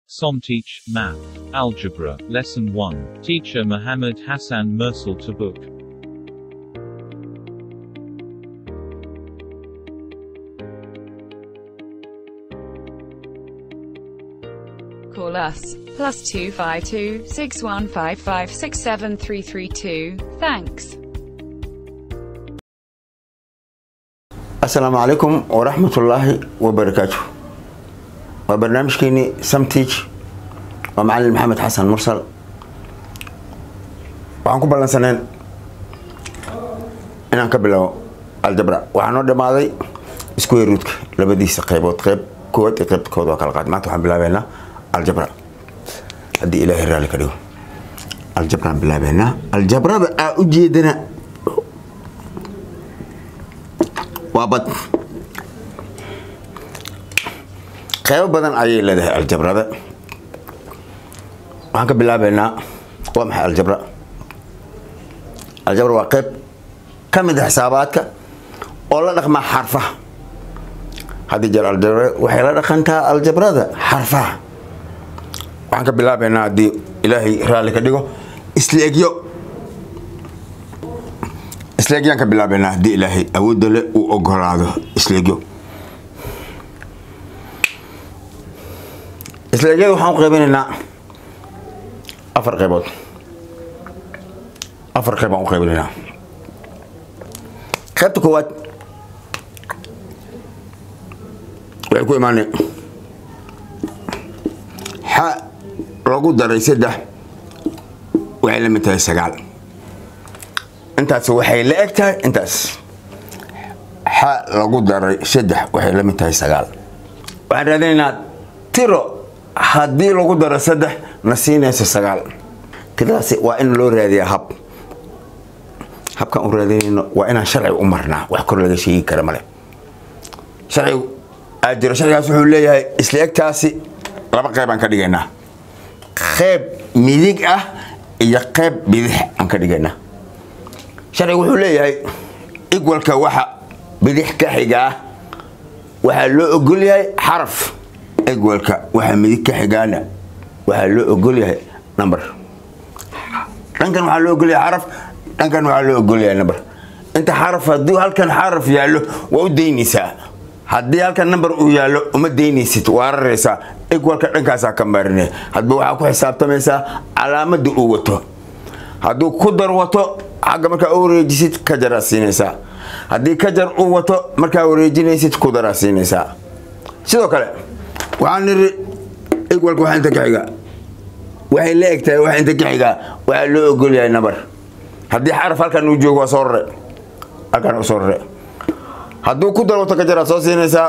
Somteach, Math. Algebra, Lesson 1. Teacher Muhammad Hassan Mursal Tabuk. Call us. Plus 252 6155 67332. Thanks. asalaamu calaykum waraxmatullaahi wabarakaatu waa barnaamijkeeni samteach waa macalin maxamed xasan mursal waxaan ku ballansaneen inaan ka bilowo aljabra waxaa noo dhammaaday isku yaruudka labadiisa qaybood qayb koowaad iyo qaybta kood waa kala qaad maanta waxaan bilaabeynaa aljabra haddii ilaahay raalli ka dhigo aljabraan bilaabeynaa aljabrada aa u jeedana waa bad qaybo badan ayay leedahay aljabrada waxaan ka bilaabeynaa waa maxay aljabra aljabra waa qayb ka mid a xisaabaadka oo la dhaqmaa xarfaha haddii jeer aljabra waxay la dhaqantaa aljabrada xarfaha waxaan ka bilaabeynaa haddii ilaahay raalli ka dhigo isleegyo isleegyaan ka bilaabeynaa haddii ilaahay awoodda le uu ogolaado isleegyo isleegyada waxaan u qaybinaynaa afar qaybood afar qayb aan u qaybinaynaa qaybta koowaad waxay ku imaanay xa lagu daray saddex waxay la mid tahay sagaal intaas waxay la eg tahay intaas xa lagu daray saddex waxay la mid tahay sagaal waxaan raadinaynaa tiro haddii lagu daro saddex na siinayso sagaal tiradaasi waa in loo raadiyaa hab habkaan u raadinayno waa inaan sharciga u marnaa wax kor laga sheegi kara male sharcigu aa jiro sharcigaas wuxuu leeyahay isla egtaasi laba qayb aan ka dhigaynaa qayb midig ah iyo qayb bidix aan ka dhigaynaa sharcigu wuxuu leeyahay igwalka waxa bidix ka xiga ah waxaa loo ogol yahay xaraf igwalka waxa midig ka xigaana waxaa loo ogol yahay number dhankan waxaa loo ogol yahay xaraf dhankan waxaa loo ogol yahay number inta xaraf haddii halkan xaraf yaallo waa u daynaysaa haddii halkan number uu yaallo uma daynaysid waa raraysaa igwalka dhankaasaa ka marinay hadba waxaa ku xisaabtamaysaa calaamadda uu wato hadduu ku dar wato xagga markaa u wareejisid ka jaraa siinaysaa haddii ka jar uu wato markaa wareejinaysid ku daraa siinaysaa sidoo kale waxaan niri igwalka waxa inta ka xiga waxay la egtahay waxa inta ka xigaa waxaa loo ogol yahay nabar haddii xaraf halkan uu joogo waa soo rare halkan u soo rare hadduu ku dar wato ka jaraa soo siinaysaa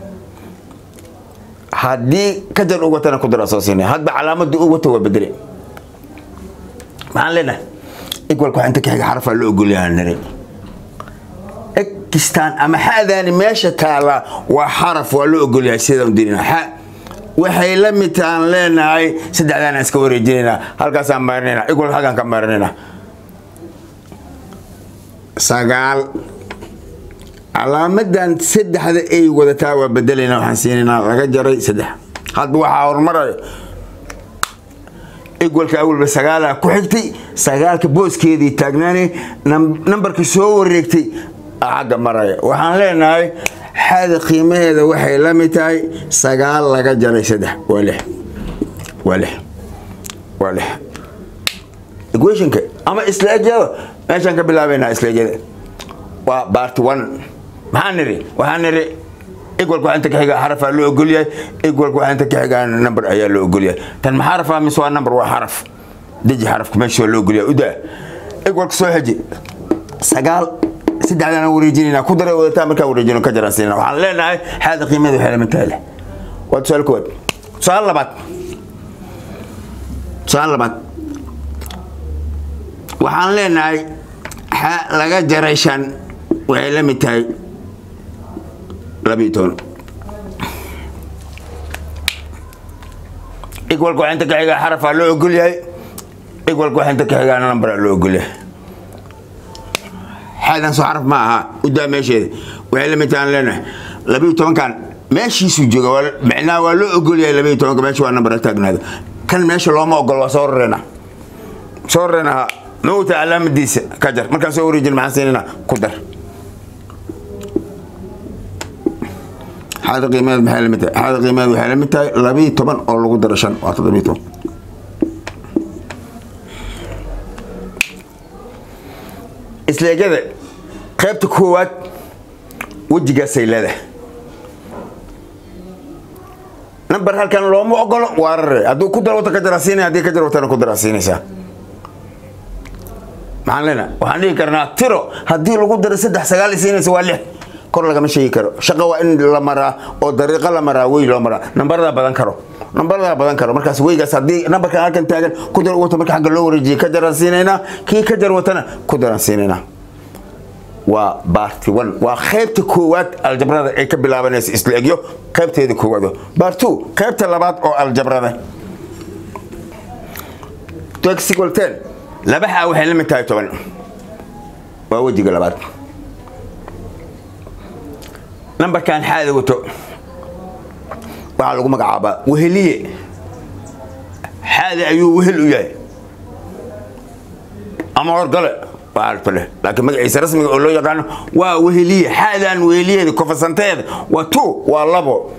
haddii ka jar uu watana ku daraa soo siinaya hadba calaamadda uu wato waa bedele maxaan leenahay igwalka waxa inta ka xiga xarafaa loo ogolyahaa niri ekistaan ama xadaani meesha taala waa xaraf waa loo ogolyahay sidaan dirina xa waxay la mid taan leenahay saddexdaana iska wareejinayna halkaasaan marinayna igwalka halkaan ka marinayna sagaal calaamadan saddexda ay wadataa waa bedelayna waxaan siinaynaa laga jaray saddex hadba waxaa horumarayo igwalka awalba sagaalaa ku xigtay sagaalka booskeedii taagnaanay nambarka soo wareegtay xagga maraya waxaan leenahay xada qiimaheeda waxay la mid tahay sagaal laga jaray saddex waa lix waa lix waa lix equationka ama isleegyada meeshaan ka bilaabeynaa isleegyada waa bart one maxaan niri waxaan niri igwalka waxa inta ka xiga xarafaa loo ogolyahay igwalka waxa inta ka xigaa number ayaa loo ogolyahay tan ma xarafaa mise waa number waa xaraf deji xarafka meesha waa loo ogolyahay udaa igwalka soo xeji sagaal saddexdaan wareejinayna ku daray wadataa markaa wareejino ka jaraan siinana waxaan leenahay xaada qiimada waxay lamid tahay leh waa tusaale koowaad tusaale labaad tusaale labaad waxaan leenahay xa laga jaray shan waxay la mid tahay labiyo toban igwalka waxa inta ka xigaa xarafaa loo ogol yahay igwalka waxa inta ka xigaa numberaa loo ogol yahay xaadan soo xaraf ma aha udaa meesheeda waxay la mid tahay aan leenahay labiyo tobankan meeshiisuu jooga waa- macnaha waa loo ogolyahay labaiyo tobanka meesha waa nambar taagnaada kan meesha looma ogolo waa soo rareena soo rareena ha mawta calaamadiisa ka jar markaan soo wareejin maxaan siinayna ku dar xaada qiimadeed maxay la mid tahay xaada qiimadeed waxay la mid tahay labaiyo toban oo lagu daro shan waa toddobiyo toban isleegyada qaybta koowaad wejigaasay leedahay nambar halkan looma ogolo waa rare hadduu ku dar wata ka jarasiinaya haddii ka jar watana ku darasiinaysaa maxaan leenaha waxaan dhihi karnaa tiro haddii lagu daro saddex sagaal siinaysa waa lix kor lagama sheegi karo shaqa waa in la maraa oo dariiqo la maraa wey loo maraa nambaradaa badan karo nambaradaa badan karo markaas weygaas haddii nambarkan halkan taagan ku dar wata marka xagga loo wareejiyay ka jaran siinaynaa kii ka jar watana ku daran siinaynaa waa baarti one waa qaybta koowaad aljabrada ay ka bilaabanaysa isla egyo qaybteeda koowaad baar two qaybta labaad oo aljabrada toxical ten laba xaa waxay la mid tahay toban waa wejiga labaad nambarkan xaada wato waxaa lagu magacaabaa weheliye xaada ayuu wehel u yahay ama horgale waa aragto leh laakiin magaciisa rasmiga oo loo yaqaano waa weheliye xaadaan weheliyeeda kofasanteeda waa two waa labo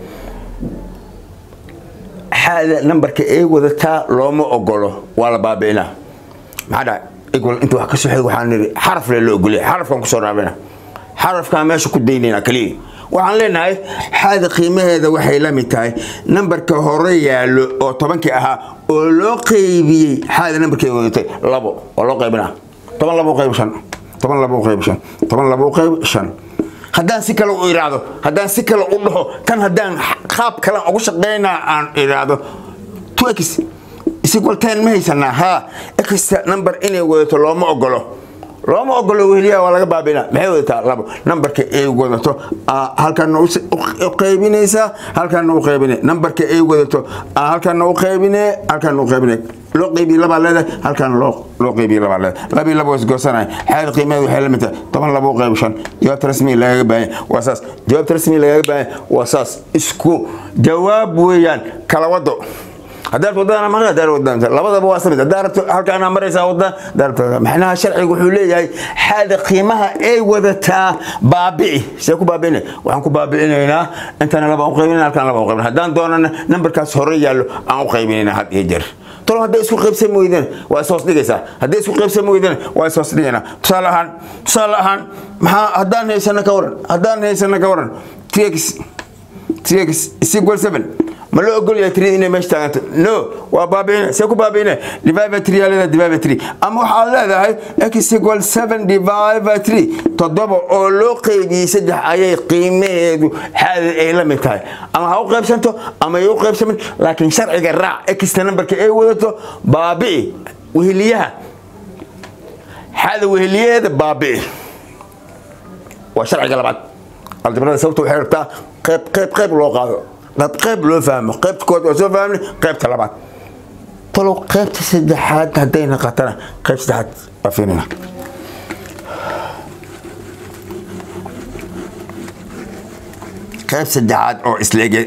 xaada nambarka ay wadataa looma ogolo waa la baabi'inaa maxaa dhahay equal inta wax ka soo xig waxaan nidhi xaraf le loo ogolyahay xarafkan kusoo raabina xarafkaan meesha ku daynaynaa keliya waxaan leenahay xaada qiimaheeda waxay la mid tahay nambarka hore yaallo oo tobankii ahaa oo loo qaybiyey xaada nambarkay wadatay labo oo loo qaybinaa toban labo u qayb shan toban labo u qayb shan toban labo u qayb shan haddaan si kale u iraahdo haddaan si kale u dhaho kan haddaan qaab kale ugu shaqaynaa aan iraahdo two x isigual ten ma haysanaa haa extra number inay wadato looma ogolo looma ogolo weheliyaha waa laga baabina maxay wadataa labo nambarka ay wadato aa halkaana u u qaybinaysaa halkaana u qaybine nambarka ay wadato aa halkaana u qaybine halkaana u qaybine loo qaybiye labaa leedahay halkaana loo loo qaybiye labaa leedahay labii laba is goosanaya xaada qiimaheeda waxay la mid tahay toban laba u qayb shan jawaabta rasmiga lagaga baahan waa saas jawaabta rasmiga lagaga baahan waa saas isku jawaab weeyaan kala wado haddaad wadadana mara haddaad wadada labadaba waa samid haddaad rabto halkaana maraysaa wadada haddaad rabto maxnaha sharcigu wuxuu leeyahay xaada qiimaha ay wadataa baabici see ku baabi'ina waxaan ku baabi'inaynaa intana laba u qaybinayna halkaan laba u qaybina haddaan doonana nambarkaas hore yaallo aan u qaybinayna had iyo jeer tolo hadday isku qaybsan weydana waa ishoos dhigaysaa hadday isku qaybsan weydana waa ishoos dhigaynaa tusaale ahaan tusaale ahaan maxaa haddaan haysana ka waran haddaan haysana ka waran tx tx is equal seven ma loo ogol yahay tiri inay meesha taaganto no waa baabi'ina see ku baabi'ina divide by three yaa leedahay divide by three ama waxaad leedahay x equal seven divide by three toddoba oo loo qaybiyey saddex ayay qiimaheedu xaada ay la mid tahay ama ha u qaybsanto ama ay u qaybsamin laakiin sharciga raac xta nambarka ay wadato baabi'i weheliyaha xaada weheliyaheeda baabi'i waa sharciga labaad aljabrada sababta waxay rabtaa qayb qayb qayb loo qaado qayb qayb loo fahmo qaybta kood waa soo fahmni qaybta labaad talow qaybta saddexaad hadday naqatana qayb saddexaad waa fiirina qayb saddexaad oo isleege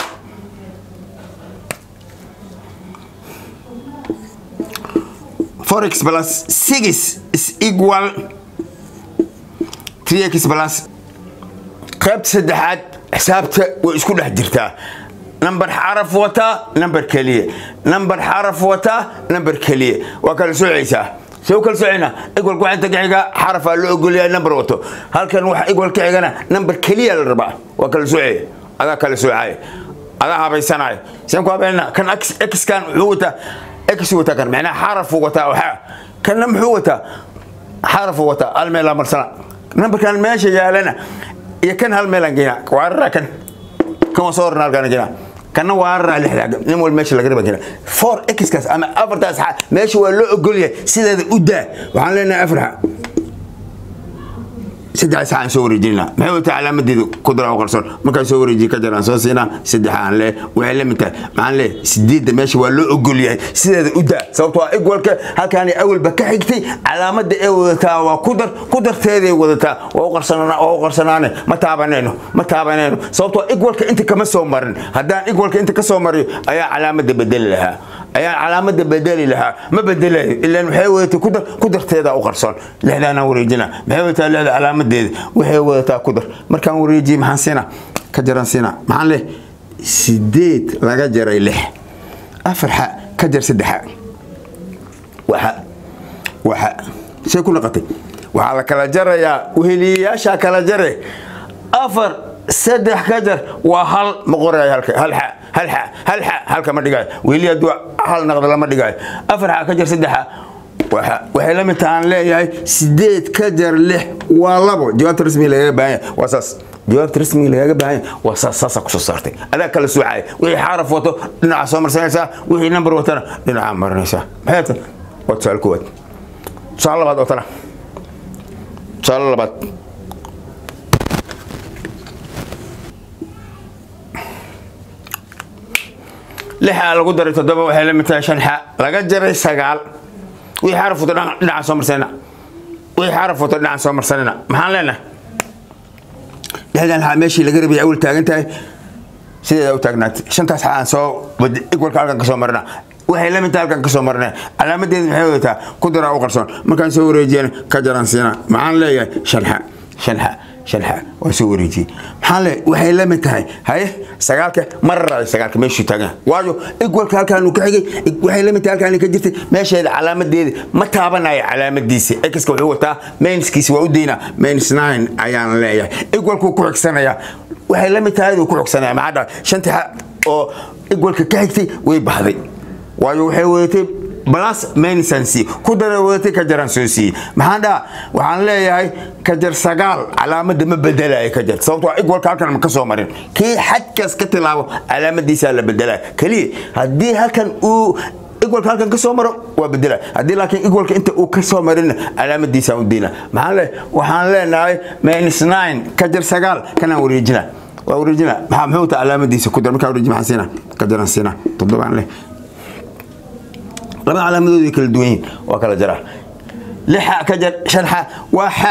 forex plus six is equal three x plus qaybta saddexaad xisaabta way isku dhex jirtaa nambar xaraf wataa nambar keliya nambar xaraf wataa nambar keliya waa kala soocaysaa see u kala soocayna igwalka waxaa inta ka xiga xarafaa loo ogolyahay nambar wato halkan waxa igwal ka xigana nambar keliya la rabaa waa kala soocaya adaa kala soocaya adaa habaysanaya seen ku habeynaa kan xkan wuxuu wataa x wataa kan macnaha xarafuu wataa waxaa kanna muxuu wataa xarafuu wataa hal meelaa marsana nambarkan meesha yaalana iyo kan hal meelaan geynaa waarara kan kan waa soo orna halkaan geynaa kanna waarara lixdaa nin wal meesha laga raba geynaa four xkaas ama afartaas xa meesha waa loo ogolyahay sideeda u daa waxaan leenahay afarxa saddexdaas aan soo wareejinayna maxay wata calaamadeedu ku dara u qarsoon markaan soo wareejiye ka jaraan soo siinaa saddex aan lee waxay la mid tahay maxaan lee sideedda meesha waa loo ogol yahay sideeda u daa sababtoo ah igwalka halkaani awalba ka xigtay calaamada ee wadataa waa ku dar ku darteeday wadataa waa u qarsanaa waa u qarsanaane ma taabanayno ma taabanayno sababtoo igwalka inta kama soo marin haddaan igwalka inta ka soo mariyo ayaa calaamada bedeli lahaa ayaa calaamada bedeli lahaa ma bedelayo ilaan waxay wadatay kudar ku darteeda u qarsoon lixdaanaan wareejina maxay wadataa lixda calaamadeeda waxay wadataa ku dar markaan wareejiye maxaan siinaa ka jaran siinaa maxaan leh sideed laga jaray lix afar xa ka jar saddexa waxa waxa say ku naqatay waxaa la kala jarayaa weheliyayaashaa kala jare afar saddex ka jar waa hal ma qorayo halka hal xa hal xa hal xa halka ma dhigayo weheliya hadduu hal naqda lama dhigayo afar xa ka jar saddexa waxa waxay la mid tahaan leeyahay sideed ka jar lix waa labo jawaabta rasmiga lagaga baahan yahay waa saas jawaabta rasmiga lagaga baahan yahay waa saas saasaa kusoo saartay adaa kala soocaya wixii xaraf wato dhinaca soo marsanaysaa wixii nambar watana dhinaca marinaysaa maxay ta waa tusaale koowaad tusaale labaad oo tana tusaale labaad lixa lagu daray toddoba waxay la mid tahay shan xa laga jaray sagaal wixii xaraf wato dhinaca soo marsanayna wixii xaraf wato dhinaca soo marsanayna maxaan leenahay lixdan xa meeshii laga rabay awal taagan tahay sideeda u taagnaatay shantaas xa aan soo igwalka halkan ka soo marina waxay la mid tahay halkan ka soo marina calaamadeedu maxay wadataa ku daraa u qarsoon markaan soo wareejiyana ka jaran siina maxaan leeyahay shan xa shan xa shan xa waa soo wareejiyey maxaan leeyahay waxay la mid tahay haye sagaalka mararaay sagaalka meeshuu taagan waayo igwalka halkaanu ka xigay waxay la mid tahay halkaani ka jirtay meesheeda calaamadeeda ma taabanayo calaamadiisa exka wuxuu wataa mainskiisa waa u daynaa mains nine ayaan leeyahay igwalkuu ku xigsanayaa waxay la mid tahay aduu ku xigsanaya maxaa dhahay shantii xa oo igwalka ka xigtay way baxday waayo waxay wadatay balas mainsansi ku dara wadatay ka jaran soo siiyey maxaan dhaha waxaan leeyahay ka jar sagaal calaamada ma bedelayo ka jar sababtoo igwalka halkan ma ka soo marin kii xadkaas ka tilaabo calaamadiisaa la bedelaya keliya haddii halkan uu igwalka halkan ka soo maro waa bedela haddii laakiin igwalka inta uu ka soo marinna calaamadiisaan u deyna maxaan le waxaan leenahay minus nine ka jar sagaal kanaan wareejina waa wareejina maxaa muxuu taa calaamadiisa ku dar markaa wareeji maxaan siina ka jaran siina toddobaan leh labada calaamadood way kala duwan yihiin waa kala jaraa lixa ka jar shan xa waa xa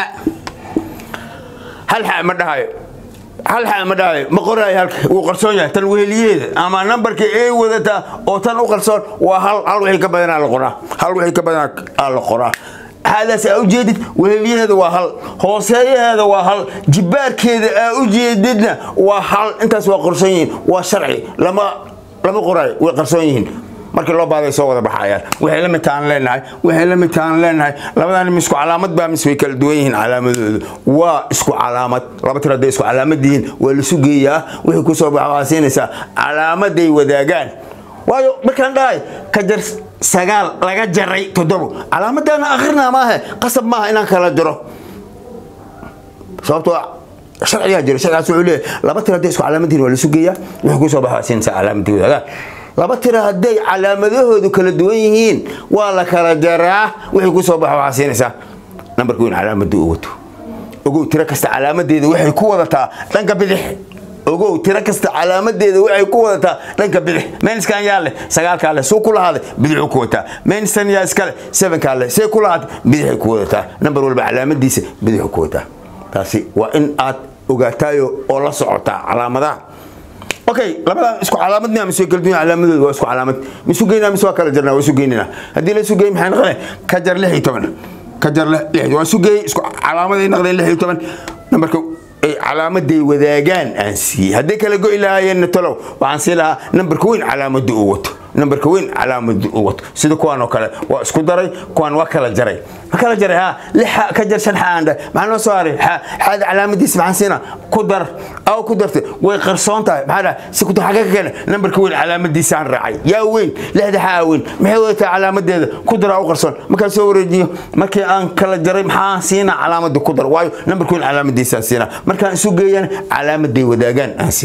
hal xa ma dhahayo hal xa ma dhahayo ma qoraayo halka wuu qarsoon yahay tan weheliyeeda ama nambarka ee wadataa oo tan u qarsoon waa hal hal wixii ka badanaa la qoraa hal wixii ka badanaa la qoraa xaadaas aa ujeedid weheliyaheeda waa hal hooseeyaheeda waa hal jibaarkeeda aa ujeedidna waa hal intaas waa qarsoon yihiin waa sharci lama lama qoraayo way qarsoon yihiin markii loo baaday soo wada baxayaan waxay la mid tahan leenahay waxay la mid tahan leenahay labadan isku calaamad baa mise way kala duwan yihiin calaamadoodu waa isku calaamad laba tir hadday isku calaamad yihiin waa lasu geeyaa wixii kusoo baxa waxaa siinaysaa calaamaday wadaagaan waayo markaan dhahay ka jar sagaal laga jaray toddobo calaamadaana akhrina maahe qasab maaha inaan kala jaro sababtoo sharcigaa jira sharcigaas wuxuu leeyahay laba tir hadday isku calaamad yihiin waa lasu geeyaa wixii kusoo baxa waa siinaysaa calaamadii wadaagaan laba tira hadday calaamadahoodu kala duwan yihiin waa la kala jaraa wixii ku soo baxo waxaa siinaysaa nambarka weyn calaamadda u wato ogow tiro kasta calaamadeeda waxay ku wadataa dhanka bidix ogow tiro kasta calaamadeeda waxay ku wadataa dhanka bidix meyniskan yaa leh sagaalkaa leh suu ku lahaaday bidixuu ku wataa meyniskan yaa iska leh sevenkaa leh see ku lahaatay bidixay ku wadataa nambar walba calaamadiisa bidixuu ku wataa taasi waa in aad ogaataayo oo la socotaa calaamadaha okay labadan isku calaamad miyaa mise kala duwan calaamadoodu waa isku calaamad misu geynaa mise waa kala jarnaa waa isu geynina haddii la isu geey maxay noqonay ka jar lix iyo toban ka jar lix waa isu geey isku calaamaday noqdeen lix iyo toban nambarka ay calaamaday wadaagaan aan siiyey hadday kala go'i lahaayeenna talow waxaan sii lahaa nambarka weyn calaamadda uu wato nambarka weyn calaamadda uu wato sida kuwaan oo kale waa isku daray kuwaan waa kala jaray ma kala jaray ha lixa ka jar shan xa aan dhahay maxaa noo soo haray xa xaada calaamadiisa maxaan siina ku dar aw ku dartay way qarsoon tahay maxaa dhahay si kuta xagga ka keena nambarka weyn calaamadiisaan raacay yaa weyn lixda xaa weyn maxay wadataa calaamadeeda ku daraa u qarsoon markaan soo wareejiyo markii aan kala jaray maxaan siinaa calaamadda ku dar waayo nambarka weyn calaamadiisaan siinaa markaan isu geeyana calaamaday wadaagaan aan siinaa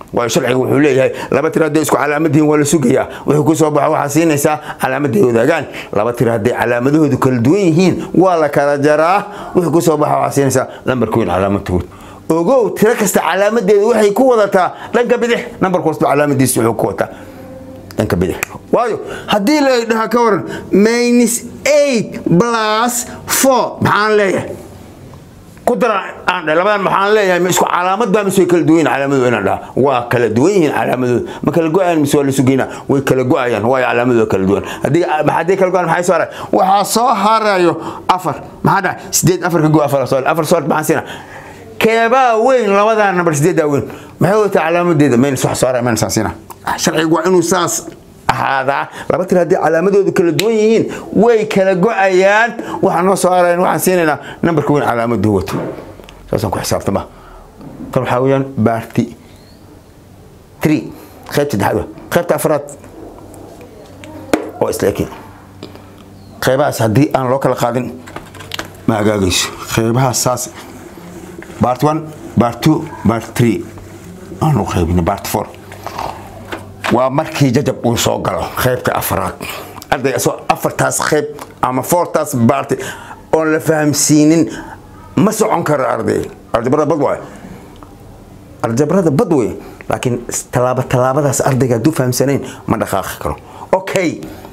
waayo sharciga wuxuu leeyahay laba tir hadday isku calaamadihiin waa la sugayaa wuxuu ku soo baxo waxaa siinaysaa calaamaday wadaagaan laba tir hadday calaamadahoodu kala duwan yihiin waa la kala jaraa wuxuu ku soo baxa waxaa siinaysaa lambarka weyn calaamadtood ogow tiro kasta calaamadeedu waxay ku wadataa dhanka bidix nambarka wasba calaamadiisa wuxuu ku wataa dhanka bidix waayo haddii la dhaha ka waran minus eight plus four maxaan leeyahay ku dara aan dhahay labadan maxaan leeyahay ma isku calaamad baa mise way kala duwan yihiin calaamadu inaan dhaha waa kala duwan yihiin calaamadooda ma kala go-ayaan mise waa la sugeynaa way kala go-ayaan waayo calaamadooda kala duwan haddii haddii kala go-aan maxay soo haray waxaa soo harayo afar maxaa dhahay sideed afar ka go afar soo afar soo maxaan siinaa keebaa weyn labadaa nambar sideedaa weyn maxay wataa calaamadeeda maynas wax soo haray maynas aan siinaa sharcigu waa inuu saas ahaadaa laba tir haddii calaamadoodu kala duwan yihiin way kala go-ayaan waxaan noo soo harayan waxaan siinaynaa nambarka weyn calaamaduu wato saasaan ku xisaabtama kan waxaa weeyaan baarti three qaybta saddexaad wa qaybta afraad oo isla ekin qaybahaas haddii aan loo kala qaadin ma hagaagayso qaybahaas saas bart one bart two bart three aanu qaybina bart four waa markii jajab uu soo galo qaybta afraad arday asoo afartaas qayb ama foortaas baarti oon la fahamsiinin ma socon karo arday aljabrada bad waay aljabrada bad wey laakiin tallaaba tallaabadaas ardayga hadduu fahamsanayn ma dhaqaaqi karo okay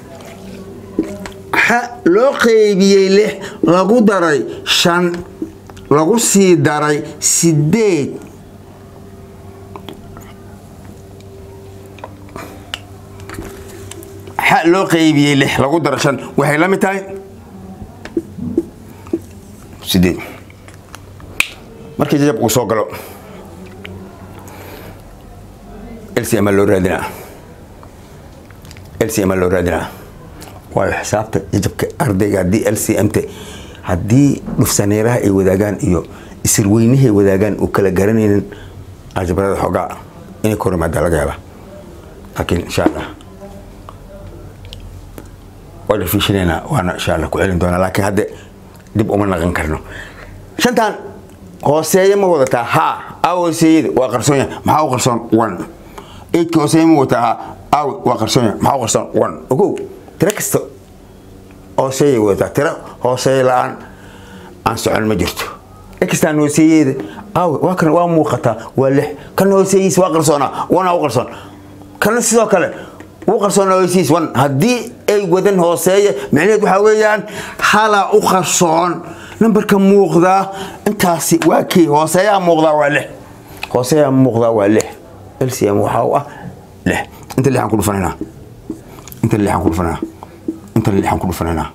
ha loo qeybiyey lix lagu daray shan lagu sii daray sideed xa loo qeybiyey lix lagu daro shan waxay la mid tahay sideed markii jajab uu soo galo lcm loo raadinaa lcm loo raadinaa waayo xisaabta jajabka ardayga haddii lcmt haddii dhufsaneeraha ay wadaagaan iyo isirweynahay wadaagaan uu kala garanaynin aljabrada xoogaa inay kor imaada laga yaaba laakiin insha allah waa dhafiishinaynaa waana insha allah ku celin doonaa laakiin hadde dib uma naqan karno shantan hooseeye ma wadataa ha aw hooseeyada waa qarsoonya maxaa u qarsoon one eidka hooseeye ma wadataa ha aw waa qarsoonya maxaa u qarsoon one ogow tiro kasta hooseeyay wadataa tiro hooseeye la-aan aan socon ma jirto ekastaan hooseeyeeda aw waa kan waa muuqataa waa lix kan hooseeyiis waa qarsoonaa wana u qarsoon kana sidoo kale u qarsoona hooseyiis wan haddii ay wadan hooseeya micnaheed waxaa weeyaan halaa u qarsoon nambarka muuqdaa intaasi waa kii hooseeyaa muuqdaa waa lix hooseeyaa muuqdaa waa lix lcm waxaa u ah lix inta lixaan ku dhufanaynaa inta lixaan ku dhufanaynaa inta lixaan ku dhufanaynaa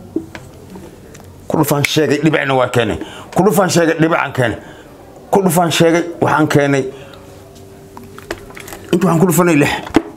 ku dhufaan sheegay dhibicna waa keenay ku dhufaan sheegay dhibicaan keenay ku dhufaan sheegay waxaan keenay inta waxaan ku dhufanay lix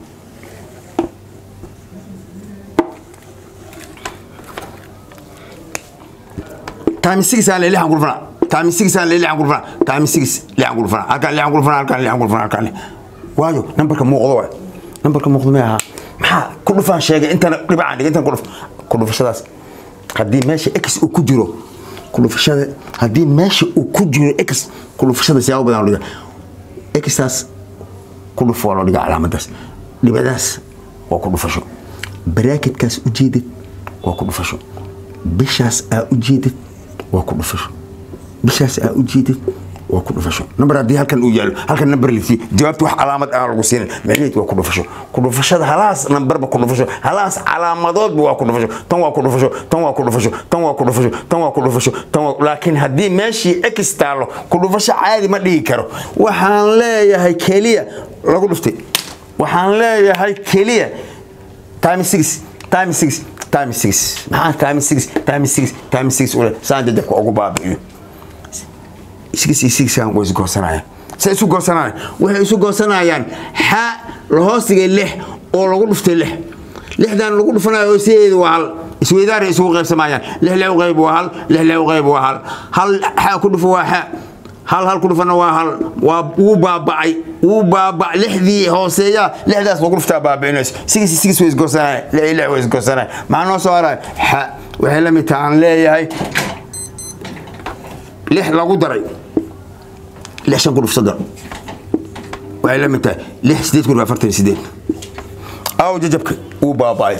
time six aan lixan ku dhufana time six aan lixan ku dhufana time six lixan ku dhufana halkaan lixan ku dhufana halkaan lixan ku dhufana halkaan waayo nambarka muuqdo waay nambarka muuqdo ma aha maxaa ku dhufaan sheegay intana dhibacaan dhigay intan ku dhuf ku dhufashadaas haddii meesha x uu ku jiro ku dhufashada haddii meesha uu ku jiro x ku dhufashada siyaabo badan loo dhiga xtaas ku dhuf waa loo dhiga calaamadaas dhibicdaas waa ku dhufasho baraakidkaas ujeedid waa ku dhufasho bishaas aa ujeedid waa ku dhufasho bishaas aa ujeedid waa ku dhufasho nambar haddii halkan uu yaalo halkan nambar lisi jawaabta wax calaamad aan lagu siinin macnaheed waa ku dhufasho ku dhufashada halaas nambarba ku dhufasho halaas calaamadoodba waa ku dhufasho tan waa ku dhufasho tan waa ku dhufasho tan waa ku dhufasho tan waa ku dhufasho tan waa laakiin haddii meeshii x taalo ku dhufasho caadi ma dhigi karo waxaan leeyahay keliya lagu dhuftay waxaan leeyahay keliya time six time six time six maxaa time six time six time six ule saan jajabka ugu baabi'iyo six iyo sixan way isgoosanayaan say isu goosanayaan waxay isu goosanayaan xa la hoostigay lix oo lagu dhuftay lix lixdan lagu dhufanayo hooseyeeda waa hal isweydaaray isugu qaybsamayaan lix lix u qayb waa hal lix lix u qayb waa hal hal xa ku dhufo waa xa hal hal ku dhufana waa hal waa wuu baabacay wuu baabac lixdii hooseeya lixdaas lagu dhuftaa baabicinayso six six way isgoosanayaan lix lix way isgoosanayaan maxaa noo soo haraya xa waxay la mid tahay aan leeyahay lix lagu daray lix shan ku dhufso dar waxay la mid tahay lix sideed kun afartan iyo sideed aw jajabka wuu baaba'ay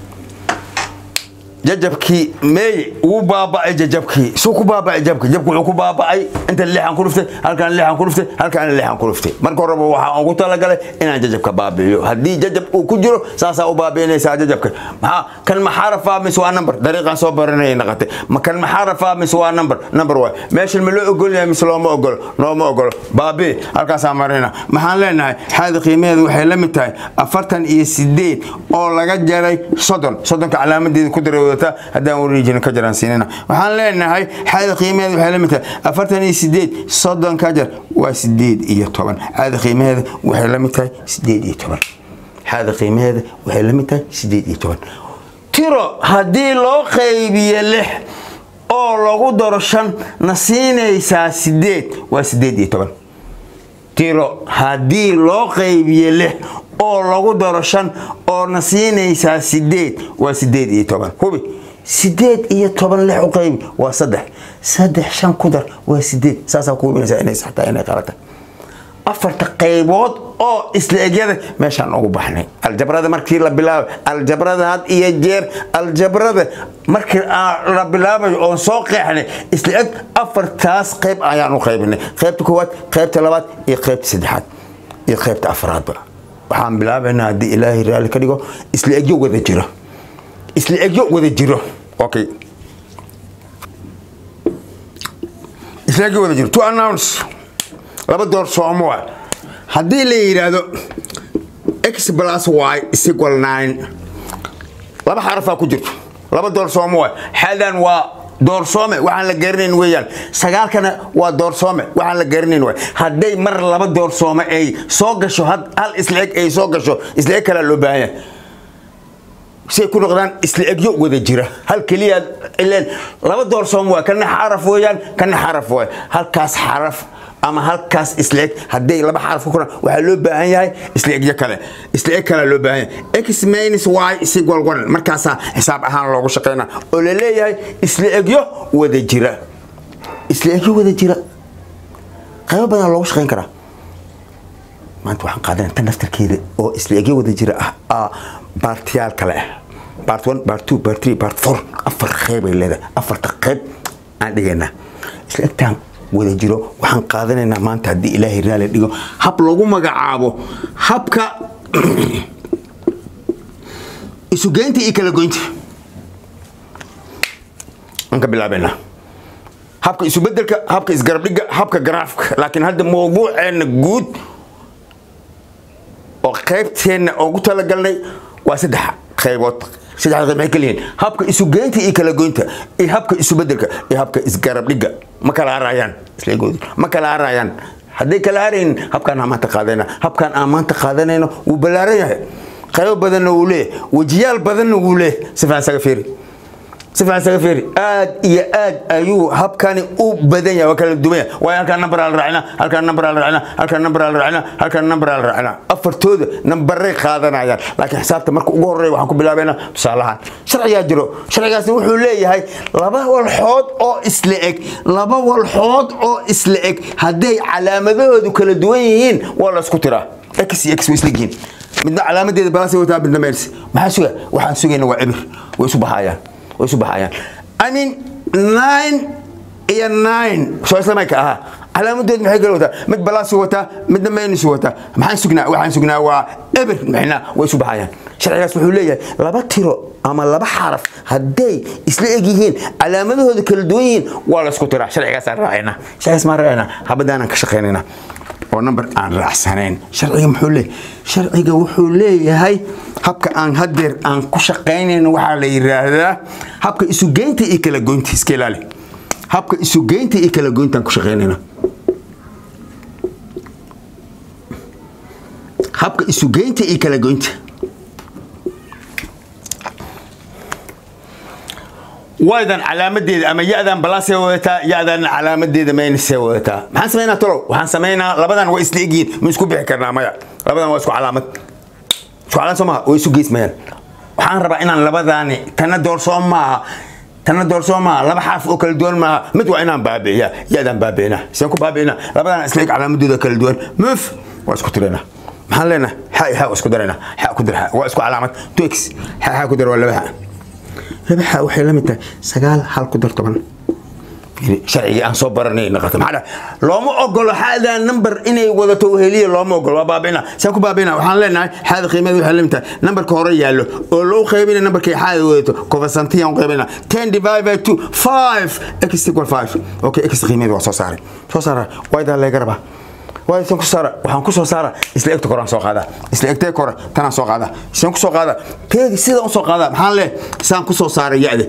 jajabkii meey wuu baaba'ay jajabkii suu ku baaba'ay jabka jabka wuxuu ku baaba'ay inta lixan ku dhuftay halkaan lixan ku dhuftay halkaan lixan ku dhuftay marka horeba waxaa ugu talagalay inaan jajabka baabi'iyo haddii jajab uu ku jiro saasaa u baabi'inaysaa jajabka maxaa kan maxaa rafaa mise waa number dariiqaan soo baranayay naqatay ma kan maxaa rafaa mise waa number number waay meeshan ma loo ogol yahay mise looma ogolo looma ogolo baabi'i halkaasaa marina maxaan leenahay xaadi qiimaheedu waxay la mid tahay afartan iyo sideed oo laga jaray soddon soddonka calaamadeeda ku daray wadataa haddaan wareejina ka jaraan siinina waxaan leenahay xaadi qiimaheedu waxay la mid tahay afartan iyo sideed soddon ka jar waa sideed iyo toban xaadi qiimaheeda waxay la mid tahay sideed iyo toban xaadi qiimaheeda waxay la mid tahay sideed iyo toban tiro haddii loo qaybiyo lix oo lagu daro shan na siinaysaa sideed waa sideed iyo toban tiro haddii loo qaybiyo lix oo lagu daro shan oo na siinaysaa sideed waa sideed iyo toban hubi sideed iyo toban lix u qaybi waa saddex saddex shan ku dar waa sideed saasaa ku hubinaysaa inay saxtaa inay qalata afarta qaybood oo isla egyada meeshaan ugu baxnay aljabrada markii la bilaabay aljabrada had iyo jeer aljabrada markii la bilaabayo oon soo qeexnay isla eg afartaas qayb ayaan u qaybinay qaybta koowaad qaybta labaad iyo qaybta saddexaad iyo qaybta afraadba waxaan bilaabaynaa haddii ilaahay raalli ka dhigo isla egyo wada jiro isla egyo wada jiro okay isla egyo wada jiro to announce laba door soomo waa haddii la yidhaahdo x plus y is equal nine laba xarafaa ku jirto laba door soomo waa xadan waa doorsoome waxaan la garanayn weeyaan sagaalkana waa doorsoome waxaan la garanayn waay hadday mar laba doorsoome ay soo gasho hal isla eg ay soo gasho isla eg kalaa loo baahan yahay si ay ku noqdaan isla egyo wada jira hal keliya ileen laba doorsoome waa kana xaraf weeyaan kana xaraf waay halkaas xaraf ama halkaas isla eg hadday laba xaraf ku koraan waxaa loo baahan yahay isla egyo kale isla eg kale loo baahan yahay x minus y is equal one markaasaa xisaab ahaan loogu shaqeynaa oo la leeyahay isla egyo wada jira isla egyo wada jira qaybo badan loogu shaqeyn karaa maanta waxaan qaadanaya tan naftarkeeda oo isla egyo wada jira ah baartiyaal kale ah bart one bart two bart three bart four afar qeybay leedahay afarta qeyb aan dhigaynaa isla egtaan wada jiro waxaan qaadanaynaa maanta haddii ilaahay raali dhigo hab lagu magacaabo habka isugeynta iyo kala goynta aan ka bilaabaynaa habka isubedelka habka isgarabdhiga habka garaafka laakiin hadda mawduuceena guud oo qaybteenna ugu talagalnay waa saddex qaybood saddexda qayb maxay kala yihiin habka isugeynta iyo kala goynta iyo habka isubedelka iyo habka isgarabdhiga ma kala harayaan isleegoodi ma kala harayaan hadday kala haraynin habkaan aan maanta qaadanayna habkaan aan maanta qaadanayno wuu ballaaran yahay qaybo badanna wuu leeyahay wejiyaal badanna wuu leeyahay si fiican isaga fiiri si fiican isaga fiiri aad iyo aad ayuu habkani u badan yahay waa kala duwan yahay waayo halkaan nambar la raacina halkaan nambar la raacina halkaan nambar la raacina halkaan nambar la raacina afartooda nambaray qaadanayaan laakiin xisaabta marka ugu horreeya waxaan ku bilaabaynaa tusaalahaan sharcigaa jiro sharcigaasna wuxuu leeyahay laba walxood oo isla eg laba walxood oo isla eg hadday calaamadahoodu kala duwan yihiin waa la isku tiraa x iyo x way isla yihiin midna calaamadeeda balaasay wataa midna meels maxaa suga waxaan sugayna waa cibir way isu baxayaan way isu baxayaan i mean nine iyo nine soo islamayka ahaa calaamadood maxay kala wataa mid balaasi wataa midna maynus wataa maxaan sugnaa waxaan sugnaa waa eber maxna way isu baxayaan sharcigaas wuxuu leeyahay laba tiro ama laba xaraf hadday isla eg yihiin calaamadahooda kala duwan yihiin waa la isku tiraa sharcigaasaan raacayna sharcigaas maan raacayna habadaanaan ka shaqaynayna oo number aan raacsanayn sharciga muxuu leeyahay sharciga wuxuu leeyahay habka aan hadeer aan ku shaqaynayno waxaa la yiraahdaa habka isugeynta iyo kala goynta iska ilaali habka isugeynta iyo kala goyntaan ku shaqaynayna habka isugeynta iyo kala goynta waydan calaamadeeda ama ya-dan balaasay wadataa ya-dan calaamadeeda maynasay wadataa maxaan samaynaa tolow waxaan samaynaa labadan waa isla egyihiin ma isku bixi karnaa maya labadan waa isku calaamad isku calaamad soo maha way isu geysmayaan waxaan rabaa inaan labadaani tana doorsoo maaha tana doorsoo maaha laba xaraf oo kala duwan maaha mid waa inaan baabi'iya ya-dan baabi'ina seen ku baabi'ina labadan isla eg calaamadooda kala duwan muf waa isku tiraynaa maxaan leenahay xa iyo xa waa isku daraynaa xa ku dir xa waa isku calaamad two x xa xa ku dir waa laba xa laba xa waxay la mid tahay sagaal hal ku dar toban sharcigii aan soo baranay naqata maxaa dhahay looma ogolo xaadaa number inay wadato weheliya looma ogolo waa baabina saan ku baabina waxaan leenahay xaada qiimadeeda waxay lamid tahay numberka hore yaallo oo loo qaybina numberkay xaada wadato covasantiyan qaybina ten divide by two five x equal five okay x qiimadeeda waa soo saaray soo saara waydaa leega rabaa waasan ku saara waxaan ku soo saara isla egta koraan soo qaadaa isla egtee kore tanaan soo qaadaa isaan ku soo qaadaa teegi sida u soo qaadaa maxaan leh saan ku soo saaray ya-de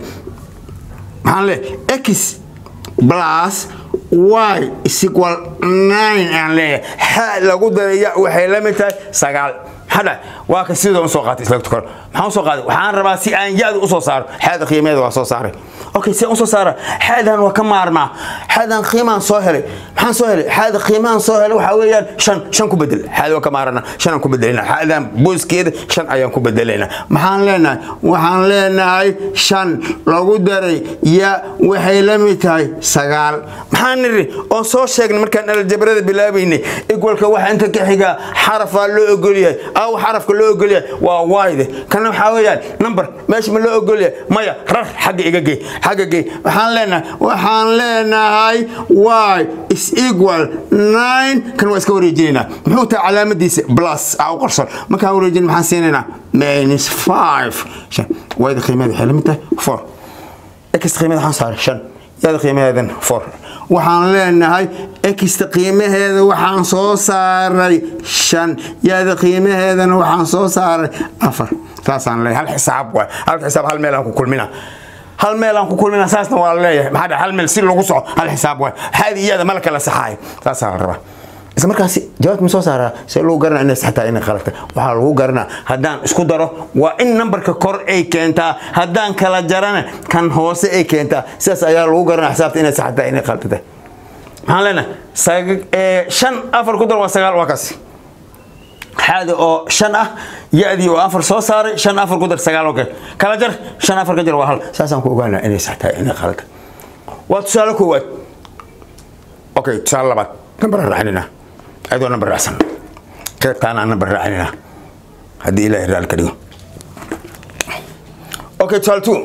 maxaan leh x plus y is equal nine aan leeyahay xa lagu daraya waxay la mid tahay sagaal maxaa dhahay waa ka sida usoo qaatay isla egta kore maxaan usoo qaaday waxaan rabaa si aan ya-da usoo saaro xaada qiimeeda waa soo saaray okay si aan usoo saara xaadan waa ka maarmaa xaadan qiimaan soo helay maxaan soo helay xaada qiimaan soo helay waxaa weeyaan shan shan ku bedel xaada waa ka maarana shan aan ku bedelina xaadan booskeeda shan ayaan ku bedelayna maxaan leenahay waxaan leenahay shan lagu daray ya waxay la mid tahay sagaal maxaan niri oo soo sheegnay markaan aljabrada bilaabaynay igwalka waxa inta ka xigaa xarafaa loo ogolyahay aw xarafka loo ogolyahay waa wayde kana waxaa weeyaan number meesha ma loo ogolyahay maya rar xagga iga gey xagga gey waxaan leenahay waxaan leenahay y is equal nine kan waa iska wareejinaynaa muxuu tahay calaamadiisa plus aa u qarson markaan wareejin maxaan siinaynaa minus five shan wayda qiimeeda waxay la mid tahay four x qiimeeda waxaan saaray shan yada qiimaheedan four waxaan leenahay exta qiimaheeda waxaan soo saaray shan yada qiimaheedana waxaan soo saaray afar saasaan leeyahay hal xisaab waay hal xisaab hal meel aan ku kulmina hal meel aan ku kulmina saasna waa la leeyahay maxaa dhahay hal meel si lagu soco hal xisaab waay haadi iyada mala kala saxaayo saasaa la rabaa isla markaasi jawaabta ma soo saaraa see lagu garanaa inay saxtaa inay qalata waxaa lagu garanaa haddaan isku daro waa in nambarka kor ay keentaa haddaan kala jarana kan hoose ay keentaa sidaas ayaa lagu garanaa xisaabta inay saxtaa inay qalata maxaan leenahay shan afar ku dar waa sagaal waa kaasi xaada oo shan ah ya-dii oo afar soo saaray shan afar ku dar sagaal okay kala jar shan afar ka jar waa hal saasaan ku ogaanaa inay saxtaa inay qalata waa tusaale koowaad okay tusaale labaad nambar raacinina adoo nambar raacsan keebtaana nambar raacinina haddii ilaahay raali ka dhigo okay tusaale two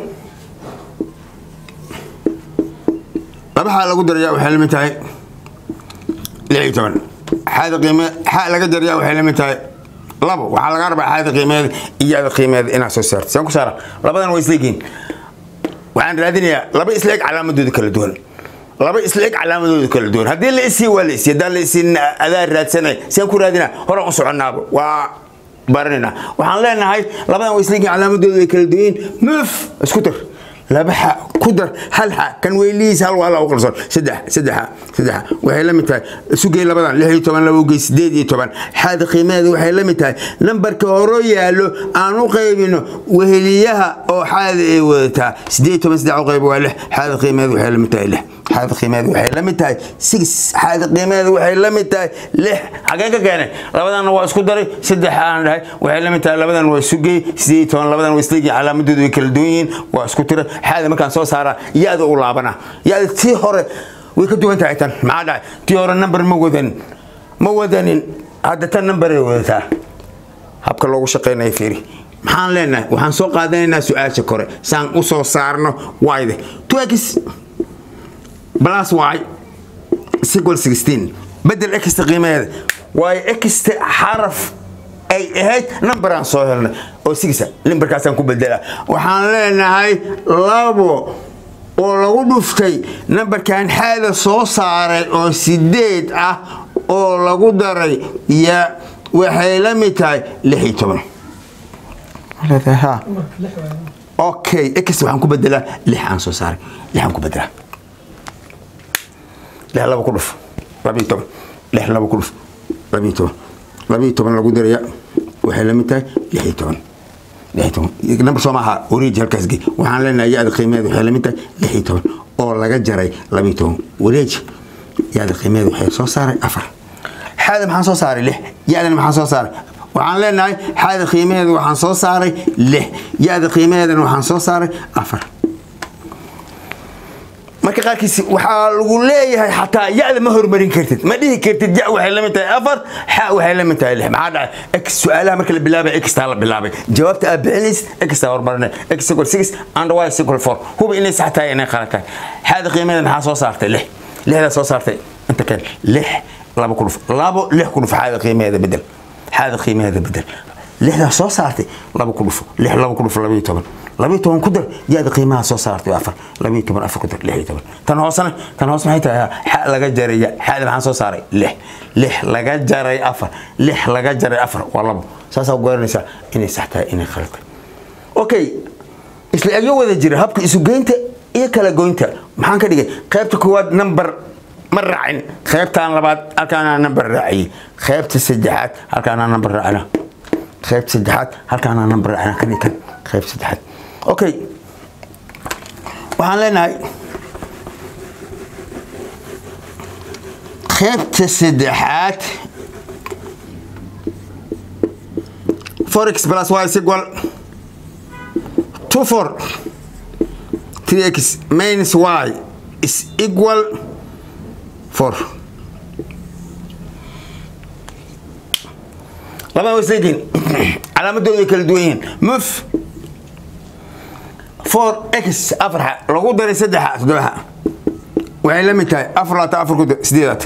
laba xaa lagu daraya waxay la mid tahay lix iyo toban xaada qiime xaa laga daraya waxay la mid tahay labo waxaa laga rabaa xaada qiimeeda iyo ada qiimeeda inaad soo saarto saan ku saara labadan waa isleegiin waxaan raadinayaa laba isleeg calaamadooda kala duwan laba isleeg calaamadooda kala duwan haddii la isii waa la isii haddaan la isiin adaa raadsanay siaan ku raadinaa horaan u soconnaaba waa baranayna waxaan leenahay labadan waa isleegiin calaamadooda ay kala duwan muf isku tir laba xa ku dar hal xa kan weylihiis hal waa laba qalsoon saddex saddexa saddexa waxay la mid tahay sugay labadan lix iyo toban laba ugey sideed iyo toban xaada qiimaheeda waxay la mid tahay nambarka horo yaallo aan u qaybino weheliyaha oo xaada ay wadataa sideed iyo toban saddex u qayb waa lix xaada qiimaheeda waxay la mid tahay lix xaada qiimaheeda waxay la mid tahay six xaada qiimaheeda waxay la mid tahay lix xagee ka keenay labadanna waa isku daray saddex aan dhahay waxay la mid tahay labadan waa sugay sideed iyo toban labadan waa isleegi calaamadoodu way kala duwan yihiin waa isku tiray xaada markaan soo saaraa ya-da u laabana ya-da tii hore way ka duwan tahay tan maxaa dhahay tii hore number ma wadanin ma wadanin hadda tan numberay wadataa habka loogu shaqaynaya fiiri maxaan leenahay waxaan soo qaadanaynaa su-aasha kore saan u soo saarno wayde twx plus y equal sixteen bedel exta qiimaheeda waayo exta xaraf ay ahayd numberaan soo helnay oo sigsa limbarkaasaan ku bedela waxaan leenahay labo oo lagu dhuftay nambarkan xaada soo saaray oo sideed ah oo lagu daray ya waxay la mid tahay lix iyo toban okay x waxaan ku bedelaa lix aan soo saaray lix aan ku bedelaa lix laba ku dhuf labiyo toban lix laba ku dhuf labiyo toban labiyo toban lagu daraya waxay la mid tahay lix iyo toban lix iyo toban number soo maaha wareeji halkaas gey waxaan leenahay ya-da qiimaheeda waxay la mid tahay lix iyo toban oo laga jaray labiyo toban wareeji ya-da qiimaheeda waxay soo saaray afar xaada maxaan soo saaray lix ya-dana maxaan soo saaray waxaan leenahay xaada qiimaheeda waxaan soo saaray lix ya-da qiimaheedana waxaan soo saaray afar marka qaarkiis waxaa lagu leeyahay xataa ya-da ma hormarin kartid ma dhihi kartid ya waxay la mid tahay afar xa waxay la mid tahay lix maxaa dhacay x su-aalaha marka la bilaabay xtaa la bilaabay jawaabta aad bixinaysid xtaa hormarinay x equal six and y equal four huba inay sax tahay inay qalad tahay xaada qiimadeeda maxaa soo saartay lix lixdaa soo saartay inta kale lix laba ku dhuf labo lix ku dhuf xaada qiimaheeda bedel xaada qiimaheeda bedel lixdaa soo saartay laba ku dhufo lix laba ku dhufo labayo toban labayo toban ku dar yaada qiimaha soo saartay afar labayo toban afar ku dar lix iyo toban tan hoosena tan hoos maxay tahay xa laga jaray ya xaada maxaan soo saaray lix lix laga jaray afar lix laga jaray afar waa labo saasaa garanaysaa inay sax tahay inay khalad tahay okay isla egyo wada jira habka isugeynta iyo kala goynta maxaan ka dhigay qaybta koowaad number ma raacin qaybtaan labaad halkaanaa number raaciyey qaybta saddexaad halkaanaa number raacina qaybta saddexaad halkaanaa number raacina kan iyo kan qaybta saddexaad okay waxaan leenahay qaybta saddexaad forex plus y is equal to four 3x minus y is equal 4 labada wasleediin calaamadoodu ay kala duwan yihiin muf 4x afarxa lagu daray saddexa toddobaxa waxay la mid tahay afar laata afar ku sideedaad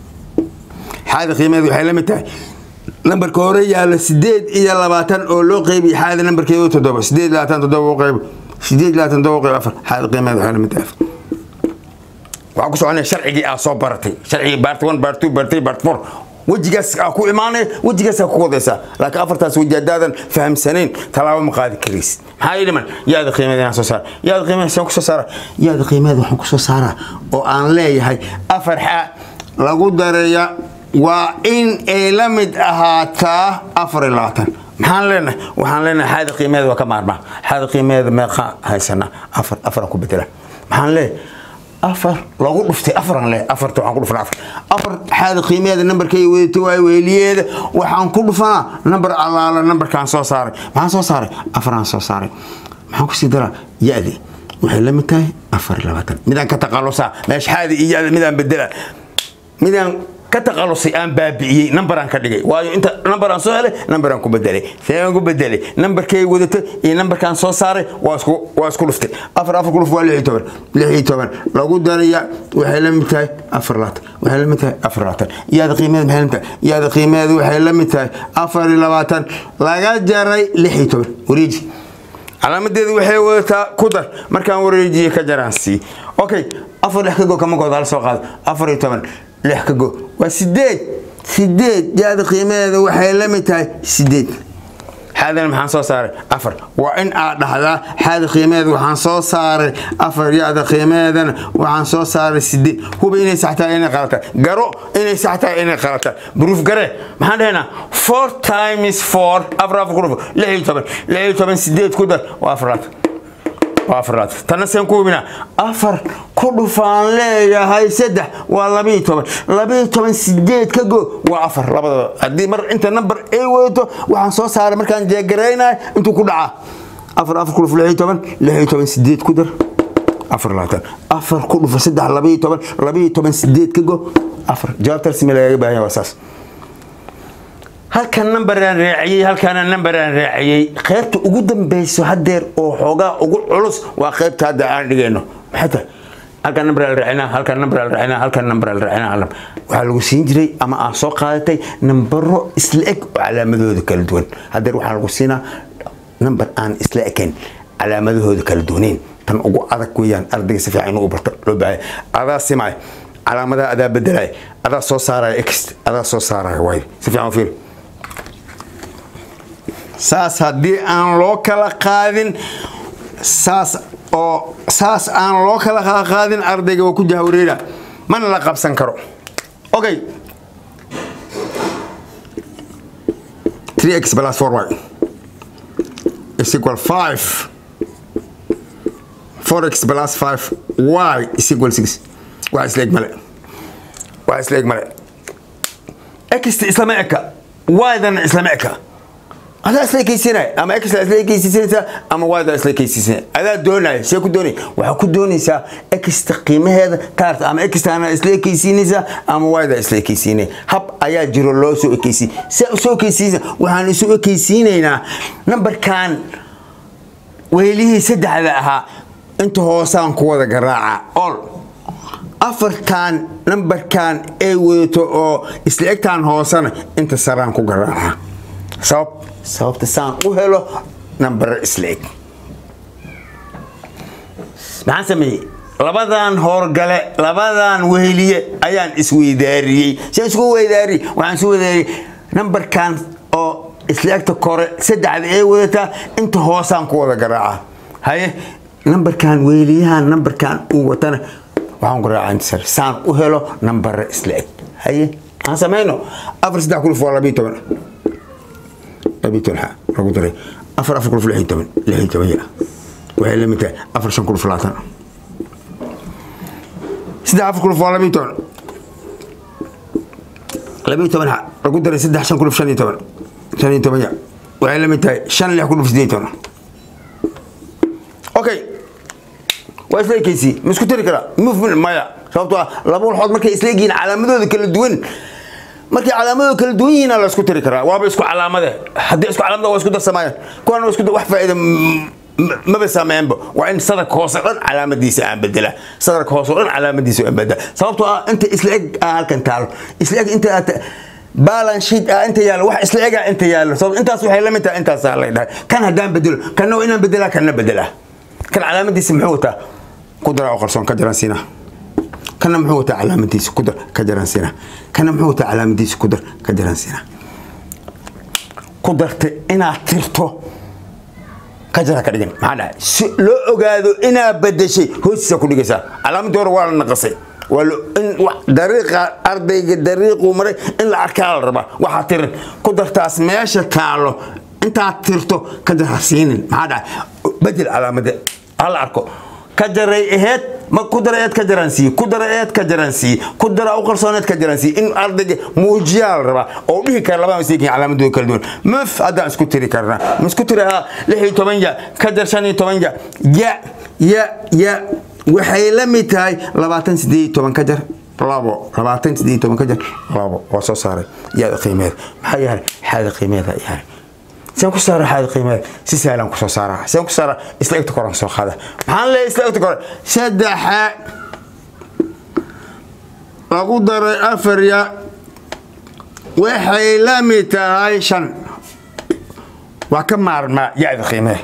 xaada qiimeed waxay la mid tahay nambarka hore yaalla sideed iyo labaatan oo loo qeybiy xaada nambarkeedu toddoba sideed labaatan toddoba u qeyb sideed labaatan toddoba u qeyb afar xaada qiimeed waxay la mid tahay afar waxaa ku soconaya sharcigii aa soo baratay sharcigii bart one bart two bart three bart four wejigaas aa ku imaanaya wejigaas aa ku wadaysaa laakiin afartaas weji haddaadan fahamsanayn tallaabo ma qaadi karaysid maxaa ii dhiman yaada qiimeed inaan soo saara yaada qiimeed saan kusoo saara yaada qiimeed waxaan kusoo saaraa oo aan leeyahay afar xa lagu dareeya waa in ay la mid ahaataa afar iyo labaatan maxaan leenahay waxaan leenahay xaada qiimeed waa ka maarmaa xaada qiimeed meeqa haysanaa afar afaraan ku bedela maxaan leeyahay afar lagu dhuftay afaran leh afarta waxaan ku dhufnaa afar afar xaada qiimeeda nambarkay wadato waay weeliyeeda waxaan ku dhufanaa nambar allaala nambarkaan soo saaray maxaan soo saaray afaraan soo saaray maxaan kusii daraa ya-di waxay la mid tahay afar iyo labaatan midaan ka taqalusaa meesha xaadi iyo ya-da midaan bedela midaan ka taqalusay aan baabi'iyey nambaraan ka dhigay waayo inta nambaraan soo helay nambaraan ku bedelay seeaan ku bedelay nambarkay wadato iyo nambarkaan soo saaray waa isku waa isku dhuftay afar afar ku dhuf waa lix iyo toban lix iyo toban lagu daraya waxay la mid tahay afar labaatan waxay la mid tahay afar labaatan yaada qiimeed maxay la mid tahay yaada qiimeed waxay la mid tahay afar iyo labaatan laga jaray lix iyo toban wareeji calaamadeedu waxay wadataa ku dar markaan wareejiye ka jaraan sii okay afar lix ka go kama gooda hal soo qaado afar iyo toban lix ka go waa sideed sideed yaada qiimaheeda waxay la mid tahay sideed xaadana maxaan soo saaray afar waa in aad dhahdaa xaada qiimaheeda waxaan soo saaray afar yaada qiimaheedana waxaan soo saaray sideed huba inay sax tahay inay qalata garo inay sax tahay inay qalata bruuf gare maxaan dhahaynaa four times four afar afar ku dhufo lix iyo toban lix iyo toban sideed ku dar waa afaraad waa afaraad tana seen ku hubinaa afar ku dhufaan leeyahay saddex waa labiiyo toban labiiyo toban sideed ka go waa afar labadaba haddii mar inta number ay wadato waxaan soo saaray markaan jeegaraynayo intuu ku dhacaa afar afar ku dhuf lix iyo toban lix iyo toban sideed ku dar afar labaatan afar ku dhufa saddex labiiyo toban labiiyo toban sideed ka go afar jawaabta rasmi lagaga baahan yahay waa saas halkan nambaraan raaciyey halkaana nambaraan raaciyey qaybta ugu dambeyso hadeer oo xoogaa ugu culus waa qaybta hadda aan dhigayno maxay tahay halkan nambar al raacina halkan nambar al raacina halkan nambar al raacina alam waxaa lagu siin jiray ama aan soo qaadatay nambaro isla eg oo calaamadooda kala duwan hadeer waxaa lagu siinaa nambar aan isla ekayn calaamadahooda kala duwaneyn tan ugu adag weeyaan ardayga si fiican inuu barto loo baahaya adaa simay calaamadaha adaa bedelaya adaa soo saaraya x adaa soo saaraya waayo si fiican u fiiri saas haddii aan loo kala qaadin saas oo saas aan loo kala kala qaadin ardayga waa ku jahwareera mana la qabsan karo okay 3x plus 4y is equal 5 4x plus 5y is equal 6 waa isla eg male waa isla eg male xta islama eka y-dana islama eka adaa isla ekeysiinaya ama x isla ekeysiisanaysaa ama yda isla ekeysiisanaya adaa doonaya see ku doonaya waxaa ku doonaysaa xta qiimaheeda kaarta ama xtana isla ekeysiinaysaa ama yda isla ekeysiinaya hab ayaa jiro loo soo ekeysiin see usoo ekeysiisa waxaan isu ekeysiinaynaa nambarkan weylihii saddexda ahaa inta hoosaan ku wada garaaca ol afartan nambarkan ay wadato oo isla egtaan hoosana inta saraan ku garaaca sabab sababta saan u helo nambaro isla eg maxaan sameeyey labadan howrgale labadan weheliye ayaan isweydaariyey si isku weydaariyey waxaan isu weydaariyey nambarkan oo isla egta kore saddexda ay wadataa inta hoosaan ku wada garaaca haye nambarkan weheliyahan nambarkan uu watana waxaan garaaca inta sare saan u helo nambaro isla eg haye aan samayno afar saddex kuluf waa labiyo toban labiyo toban xa lagu daray afar afar kuluf lixiyo toban lixiyo toban ya waxay la mid tahay afar shan kuluf labaatan saddex afar kuluf waa labiyo toban labiyo toban xa lagu daray saddex shan kuluf shan iyo toban shan iyo toban ya waxay la mid tahay shan lix kuluf sideed iyo toban okay waa isla ekeysi ma isku tiri karaa movement maya sababtoo ah laba walxood markay isla egyihiin calaamadooda kala duwan markay calaamadooda kala duwan yihiin la isku tiri karaa waaba isku calaamade haddii isku calaamada waa isku darsamayaan kuwan waa isku wax faa'iida maba saameenba waa in sadarka hoose dhan calaamadiisa aan bedela sadarka hoose dhan calaamadiisa aan bedela sababtoo ah inta isla eg ah halkan taalo isla eg inta balance sheet ah inta yaallo wax isla ega inta yaallo sabab intaas waxay la mid tahay intaasaa lay dhahay kan haddaan bedelo kanna waa inaan bedelaa kanna bedelaa kan calaamadiisa muxuu wataa ku daraa oo qarsoon ka jaran siinaa kana muxuu wataa calaamadiisa ku dar ka jaran siinaa kana muxuu wataa calaamadiisa ku dar ka jaran siinaa ku darta inaad tirto ka jara ka dhigan maxaa dhahay si loo ogaado inaad bedeshay hoostiisa ku dhigaysaa calaamadii hore waa la naqasay waa in dariiqa ardayga dariiquu maray in la arkaa la rabaa waxaa tirin ku dartaas meesha taalo intaad tirto ka jar ha siinin maxaa dhahay bedel calaamade hala arko ka jaray aheed ma ku dara eed ka jaransiiye ku dara eed ka jaransiiye ku dara u qarsooneed ka jaransiiye in ardayga muujiyaa la rabaa oo dhihi kara labaa masaykin calaamadooda kala duwan maf haddaan isku tiri karnaa ma isku tiri ahaa lix iyo toban ya ka jar shan iyo toban ya ya ya ya waxay la mid tahay labaatan sideed iyo toban ka jar labo labaatan sideed iyo toban ka jar labo waa soo saaray yaada qiimeeda maxaa yahay xaada qiimeeda yahay saan ku saara xaada qiimeeda si sahlan ku soo saara saan ku saara isla egta koran soo qaada maxaan leeyahay isla egta kore saddexa lagu daray afar ya waxay la mid tahay shan waa ka maarmaa yaada qiimeeda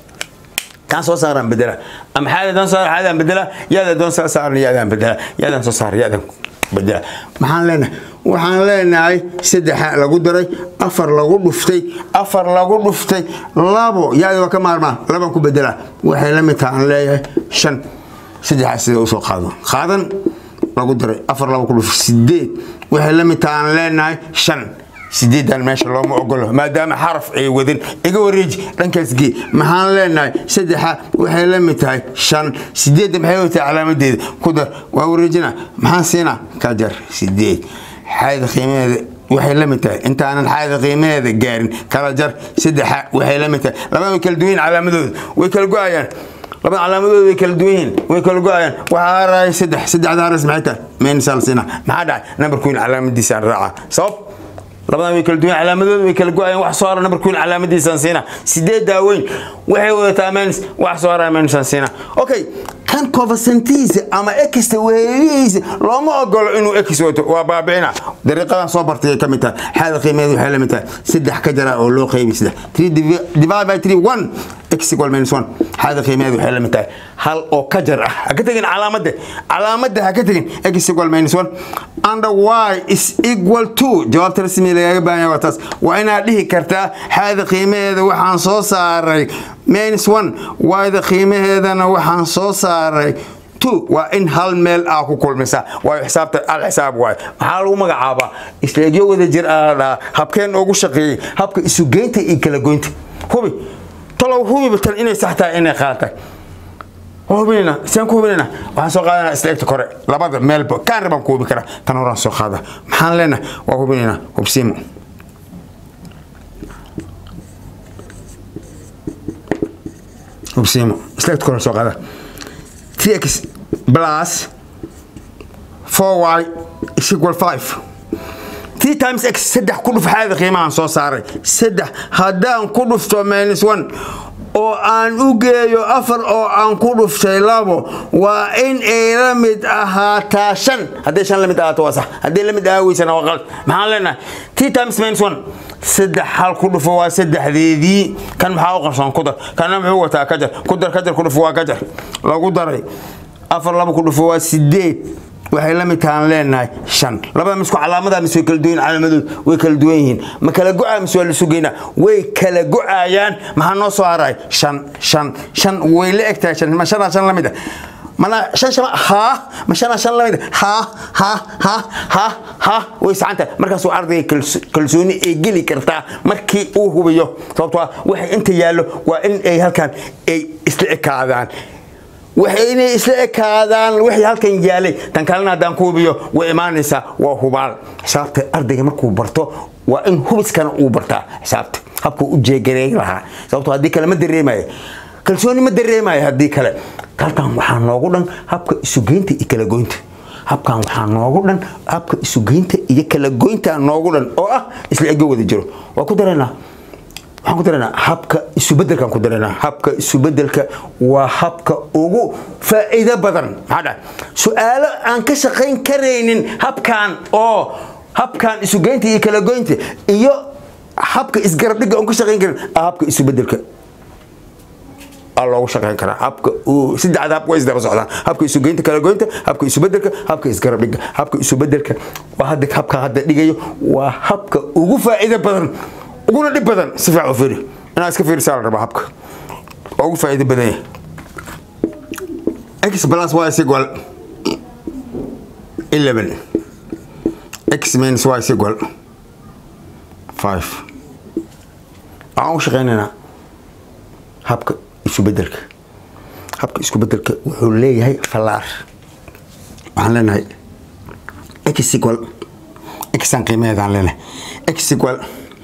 kan soo saaraan bedela ama xaada doon saar xaadaan bedela yaada doon soo saaran yaadaan bedela yaadaan soo saar yaadaan bedela maxaan leenahay waxaan leenahay saddexa lagu daray afar lagu dhuftay afar lagu dhuftay labo yaada waa ka maarmaa laban ku bedela waxay la mid tahay aan leeyahay shan saddexa sida usoo qaado qaadan lagu daray afar labo ku dhuftay sideed waxay la mid tahay aan leenahay shan sideedan meesha looma ogolo maadaama xaraf ay wadin iga wareeji dhankaas gee maxaan leenahay saddexa waxay la mid tahay shan sideedda maxay watahay calaamadeeda ku dar waa wareejina maxaan siinaa ka jar sideed xaada qiimaheeda waxay la mid tahay intaanan xaada qiimaheeda gaarin kala jar saddexa waxay la mid tahay labada way kala duwan yihin calaamadooda way kala go-ayaan labada calaamadooda way kala duwan yihiin way kala go-ayaan waxaa haray saddex saddexda haras maxay tahay meenisaan siinaa maxaa dhacay nambarkuin calaamadiisa aan raacaa sabab labadan way kala duwan calaamadooda way kala go-ayaan wax soo hara nambarkuin calaamadiisaan siina sideed daaweyn waxay wadataa menis wax soo hara menisaan siina okay kan kofasantiisa ama exta weelihiisa looma ogolo inuu ex wato waa baabicina dariiqadan soo bartay ay ka mid tahay xaada qiimeed waxay la mid tahay saddex ka jara oo loo qeybi saddex three divide by three one x equal minus one xaada qiimeed waxay la mid tahay hal oo ka jar ah ha ka tegin calaamadda calaamadda ha ka tegin x equal minus one under y is equal to jawaabta rasmi lagaga baahan yahay waa taas waa inaad dhihi kartaa xaada qiimaheeda waxaan soo saaray minus one yda qiimaheedana waxaan soo saaray two waa in hal meel aa ku kulmisa waayo xisaabta al xisaab waayo maxaa lagu magacaabaa isleegyo wada jir aa dhahaa habkeen ugu shaqeeyey habka isugeynta iyo kala goynta hubi talow hubiba tan inay sax tahay inay qaatay hubinayna saan ku hubinayna waxaan soo qaadanaa isla egta kore labada meelba kaan rabaan ku hubi karaa tan horaan soo qaada maxaan leenahay waa hubinaynaa hubsiimo hubsiimo select kore soo qaada tx plus 4y is equal 5 t times x saddex ku dhuf xaada qiimahan soo saaray saddex haddaan ku dhufto minus one oo aan u geeyo afar oo aan ku dhuftay labo waa in ay la mid ahaataa shan hadday shan la mid ahaato waa sax hadday la mid ahaa weysana waa qalad maxaan leenahay t times minus one saddex hal ku dhufo waa saddexdeedii kan maxaa u qarsoon ku dar kana muxuu wataa ka jar ku dar ka jar ku dhufo waa ka jar lagu daray afar laba ku dhufo waa sideed waxay la mid tahaan leenahay shan labada misku calaamada mise way kala duwan calaamadood way kala duwan yihiin ma kala go-aa mise waa la sugaynaa way kala go-ayaan maxaa noo soo haray shan shan shan way la eg tahay shan ma shanaa shan la mid ah mana shan shama haa ma shanaa shan la mid ah haa haa haa haa haa way sacantahay markaasuu ardayga kals- kalsooni ay geli kartaa markii uu hubiyo sababtoo ah waxay inta yaallo waa in ay halkan ay isla ekaadaan waxay inay isla ekaadaan wixii halkan yaalay tan kalena haddaan ku hubiyo way imaanaysaa waa hubaal xisaabta ardayga markuu barto waa in hubiskana uu bartaa xisaabta habkuu u jeegareey lahaa sababtoo haddii kale ma dareemayo kalsooni ma dareemayo haddii kale halkan waxaa noogu dhan habka isugeynta iyo kala goynta habkan waxaa noogu dhan habka isugeynta iyo kala goynta noogu dhan oo ah isla ego wada jiro waa ku dareynaa waxaan ku dareynaa habka isubedelkaan ku dareynaa habka isubedelka waa habka ugu faa'iido badan maxaa dhahay su-aalo aan ka shaqayn karaynin habkan oo habkan isugeynta iyo kala goynta iyo habka isgarabdhiga aan ka shaqayn karin ah habka isubedelka aa loogu shaqayn karaa habka uu saddexda hab way isdaba socdaan habka isugeynta kala goynta habka isubedelka habka isgarabdhiga habka isubedelka waa hadda habka hadda dhigayo waa habka ugu faa'iido badan uguna dhib badan si fiican u fiiri inaad iska fiirisaa la rabaa habka waa ugu faa'iido badan yahay x plus y is equal 11 x minus y is equal 5 waxaan u shaqaynaynaa habka isubedelka habka iskubedelka wuxuu leeyahay fallaar waxaan leenahay x equal xan qiimaheedaan leenahay x equal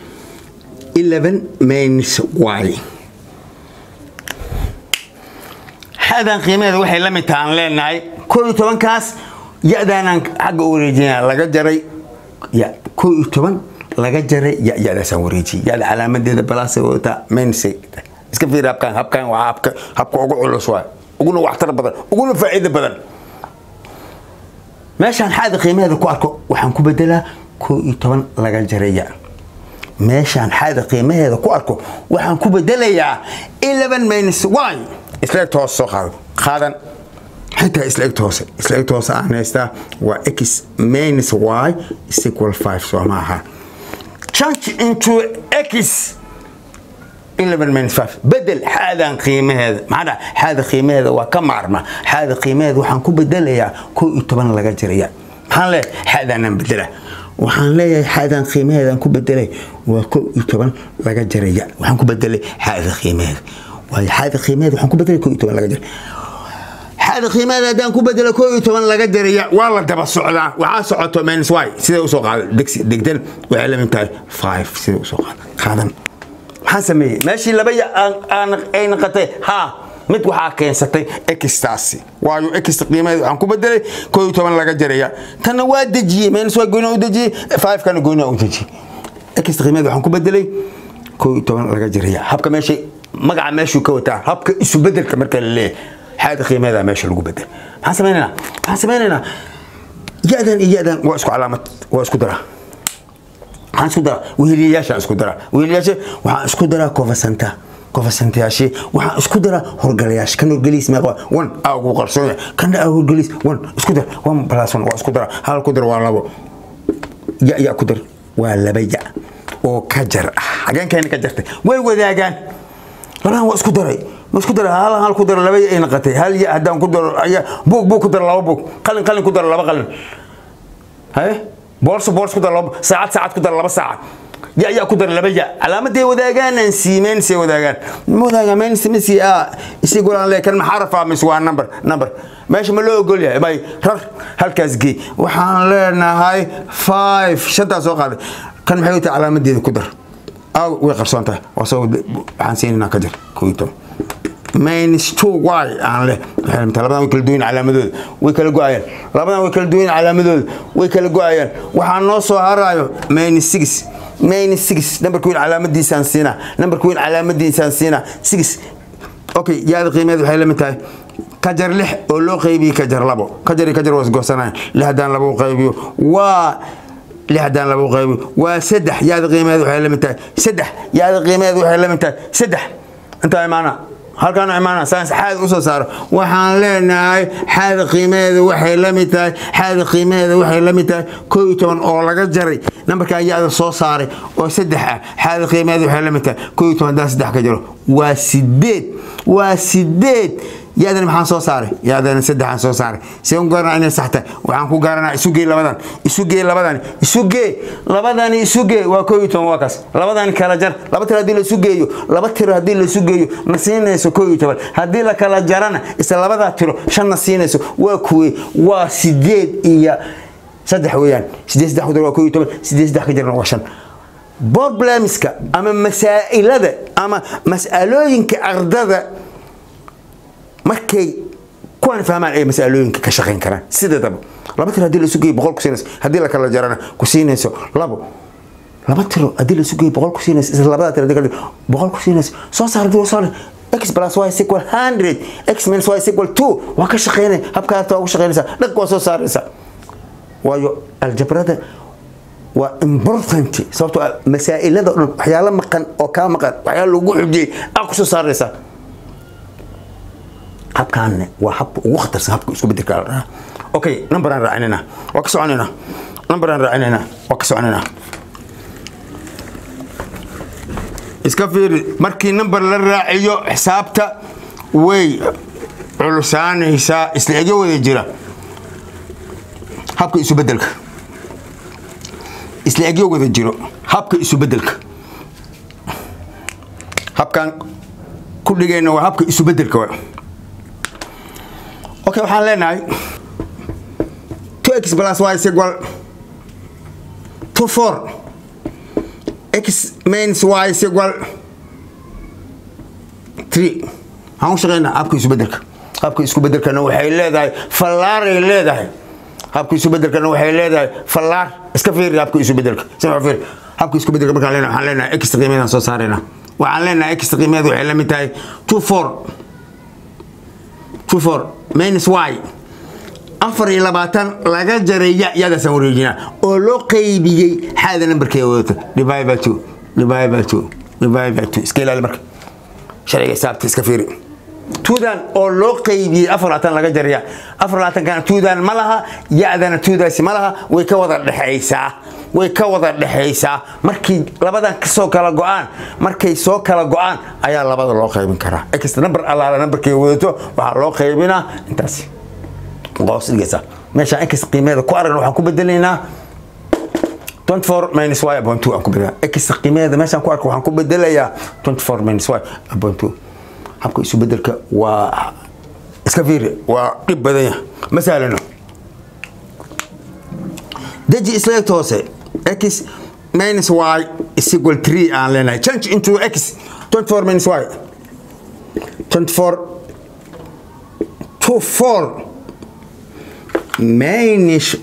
11 minus y xadan qiimaheeda waxay la mid tahaan leenahay koo iyo tobankaas ya-daanaan xagga u wareejinaya laga jaray ya koo iyo toban laga jaray ya ya-daasaan wareejiyay ya-da calaamadeeda balaasay wadataa minus iska fiiri habkan habkan waa habka habka ugu culus waay uguna waxtar badan uguna faa'iido badan meeshaan xaada qiimaheeda ku arko waxaan ku bedelaa koo iyo toban laga jaray ya meeshaan xaada qiimaheeda ku arko waxaan ku bedelayaa 11 minus y isla egta hoose soo qaado qaadan xitaa isla egta hoose isla egta hoose aan haystaa waa x minus y is equal 5 soo ma aha change into x 11 minus 5 bedel xaadan qiimaheeda maxaa dhaha xaada qiimaheeda waa ka maarma xaada qiimaheeda waxaan ku bedelayaa koo iyo toban laga jiraya maxaan leeyahay xaadaanaan bedela waxaan leeyahay xaadan qiimaheedaan ku bedelay waa koo iyo toban laga jaraya waxaan ku bedelay xaada qiimaheeda waayo xaada qiimaheeda waxaan ku bedelay koo iyo toban laga jaray xaada qiimaheeda haddaan ku bedelo koo iyo toban laga jaraya waa la daba socdaa waxaa socoto minus y sida usoo qaada degsi degdan waxay la mid tahay five sida usoo qaada qaadan maxaan sameeyey meeshii laba ya ay naqatay ha mid waxaa keensatay extaasi waayo ext qiimaheeda waxaan ku bedelay koo iyo toban laga jaraya tanna waa dejiyey minus waa goynaa u dejiyey five kana goynaa u dejiyey ext qiimaheeda waxaan ku bedelay koo iyo toban laga jaraya habka meesha magaca meeshuu ka wataa habka isu bedelka marka la leeyahay xaada qiimaheeda meesha lagu bedel maxaan sameynaynaa maxaan sameynaynaa ya-dan iyo ya-dan waa isku calaamad waa isku daraa waxaan isku daraa weheliyayaashaan isku daraa weheliyayaasha waxaan isku daraa kofasanta kofasantayaashii waxaan isku daraa horgalayaasha kan horgeliis meeqa one aa ugu qarsoon yahay kana aa horgeliis one isku dar one plus one waa isku daraa hal ku dar waa labo ya ya ku dar waa laba ya oo ka jar ah hageenkeena ka jartay way wadaagaan labadan waa isku daray ma isku daray hal hal ku daro laba ya ay naqatay hal ya haddaan ku daro ayaa buug buug ku daro laba buug qalin qalin ku daro laba qalin haye boorso boorso ku daro laba saacad saacad ku daro laba saacad ya ya ku daro laba ya calaamaday wadaagaan aan siimeen say wadaagaan ma wadaagaan meen simisi a isigoo aan leekan ma xaraf ah mise waa number number meesha ma loo ogol yahay bay rar halkaas gey waxaan leenahay five shantaas soo qaaday kan maxay tahay calaamadeeda ku dar aw way qarsoon tahay waa soo waxaan siinaynaa ka jar koo iyo toban minus two y aan leh waxay lamid tahay labadan way kala duwan calaamadooda way kala go-ayaan labadan way kala duwan calaamadooda way kala go-ayaan waxaa noo soo harayo minus six minus six numberka weyn calaamadiisaan siinaa numberka weyn calaamadiisaan siinaa six okay yaada qiimeed waxay la mid tahay kajar lix oo loo qaybiyey kajar labo kajar iyo kajar waa isgoosanayan lix haddaan labo qaybiyo waa lix haddaan labo qaybiyo waa saddex yaada qiimeed waxay la mid tahay saddex yaada qiimeed waxay la mid tahay saddex intaa imaana halkaan imaana saas xaad u soo saaro waxaan leenahay xaada qiimaheeda waxay la mid tahay xaada qiimaheeda waxay la mid tahay koo iyo toban oo laga jaray nambarkan yaada soo saaray oo saddex ah xaada qiimaheeda waxay la mid tahay koo iyo toban haddaan saddex ka jiro waa sideed waa sideed yaadana maxaan soo saaray yaadana saddexaan soo saaray see u garanaa inay sax tahay waxaan ku garanaa isu gee labadan isu gee labadan isu gee labadani isu gee waa koo iyo toban waa kaas labadani kala jar laba tiro haddii la isu geeyo laba tiro haddii la isu geeyo na siinayso koo iyo toban haddii la kala jarana isla labadaa tiro shan na siinayso waa kuwe waa sideed iyo saddex weeyaan sideed saddex ku dar waa koo iyo toban sideed saddex ka jarna waa shan problemska ama masaa'ilada ama mas'alooyinka ardada markay kuwaan fahmaan ay masalooyinka ka shaqayn karaan sideedaba laba tiro haddii la isu geeyo boqol ku siinayso haddii la kala jarana ku siinayso labo laba tiro haddii la isu geeyo boqol ku siinayso isla labada tiro haddii kala boqol ku siinayso soo saar haddii soo x plus y is equal 100 x minus y is equal 2 waa ka shaqaynay habka harta waa ugu shaqaynaysaa dhag waa soo saaraysaa waayo aljabrada waa important sababtoo ah masaa'ilada o dhan waxyaalo maqan oo kaa maqan waxyaalo lagu xujiyey aa ku soo saaraysaa habkaanne waa habka ugu khatarsan habka isku bedelka la dhahaa okay numberaan raacinayna waa ka soconaynaa numberaan raacinayna waa ka soconaynaa iska fiiri markii number la raaciyo xisaabta way culusaanaysaa isla ega wada jira habka isu bedelka isla egyo wada jiro habka isu bedelka habkan ku dhigayna waa habka isu bedelka waa okay waxaan leenahay 2x plus y is equal to 4 x minus y is equal 3 waxaan u shaqeynaa habka isu bedelka habka isku bedelkana waxay leedahay fallaaray leedahay habka isu bedelkana waxay leedahay fallaar iska fiiri habka isu bedelka sima fiiri habka isku bedelka markaan leenahay waxaan leenahay x qiimeedaan soo saaraynaa waxaan leenahay x qiimeed waxay la mid tahay 2 4 2 4 minus y afar iyo labaatan laga jaray ya yadaasaan wareejinaa oo loo qaybiyey xaada nambarkeeda wadata divide by two divide by two divide by two iska ilaali marka sharciga xisaabta iska fiiri tuudan oo loo qaybiyey afar labaatan laga jaraya afar labaatankana tuudan ma laha ya-dana tuudaasi ma laha way ka wada dhexaysaa way ka wada dhexaysaa markii labadan kasoo kala go-aan markay soo kala go-aan ayaa labada loo qaybin karaa extra number allaala numberkay wadato waxaa loo qaybinaa intaasi qoos dhigaysa meeshaan x qiimeeda ku aragna waxaan ku bedelaynaa 24 minus y upon 2 aan ku bedelaa x qiimeeda meeshaan ku arka waxaan ku bedelayaa 24 minus y upon 2 habka isu bedelka waa iska fiiri waa dhib badan yahay ma sahlano deji isleegta hoose x minus y is equal 3 aan leenahay change into x 24 minus y 24 to 4 minus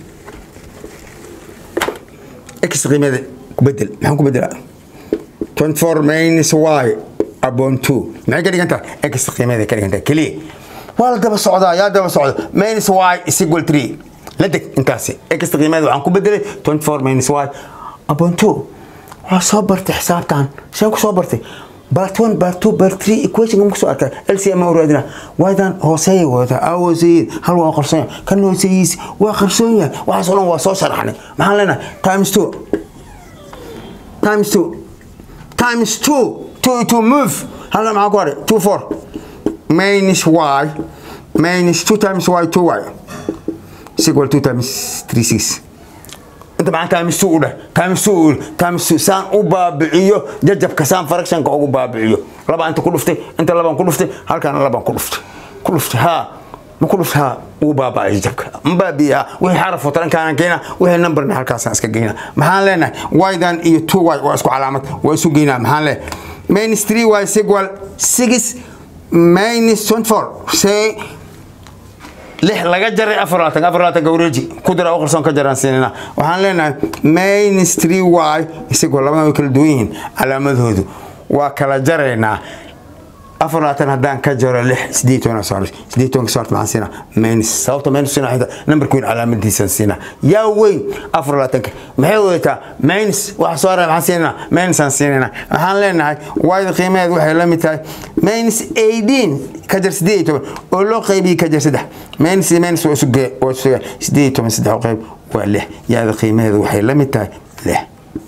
x qiimeeda ku bedel maxaan ku bedelaa 24 minus y upon 2 maxay ka dhigan tahay x qiimeeda ka dhigan tahay keliya waa la daba socdaa yaa daba socda minus y is equal 3 la deg intaasi x qiimeeda waxaan ku bedelay 24 minus y upon 2 waa soo bartay xisaabtan seen ku soo bartay part 1 part 2 part 3 equation ma kusoo arkay lcm u raadina waadan hooseeya wata aa hooseeyeen hal waa qarsoon yahay kan hooseeyiis waa qarsoon yahay waxaas oo dhan waa soo sharaxnay maxaan leenahay times 2 times 2 times 2 2 to move halkan maxaa ku haray 2 4 minus y minus 2 times y 2y is equal 2 times 3 6 inta maxaa times 2 u dheh times 2 u times 2 saan u baabiciyo jajabka saan fractionka ugu baabiciyo laba inta ku dhuftay inta labaan ku dhuftay halkaana labaan ku dhuftay ku dhuftay haa ma ku dhuftay haa wuu baabacay jajabka ma baabiya wixii xaraf oo tarankaana keena wixii numberna halkaasaan iska geynaa maxaan leenahay ydan iyo 2y waa isku calaamad waa isu geynaa maxaan leenahay minus 3y is equal 6 minus 24 say lix laga jaray afar labaatan afar labaatan gawreji ku dira u qarsoon ka jaraan siinina waxaan leenahay minus 3 y isagoo labadan way kala duwan yihiin calaamadoodu waa kala jaraynaa afar labaatan haddaan ka jaro lix sideed toban soo haray sideed tobanka soo harta maxaan siinaa minus sababta minus siinaa xita nambarka weyn calaamadiisaan siinaa yaa weyn afar labaatanka maxay wadataa minus waxa soo haray maxaan siinaa minus aan siinayna waxaan leenahay wayda qiimaheed waxay la mid tahay minus eighteen ka jar sideed iyo toban oo loo qaybiyey ka jar saddex minus iyo minus waa isu gee waa isu gee sideed iyo toban saddex u qayb waa lix yaada qiimaheeda waxay la mid tahay lix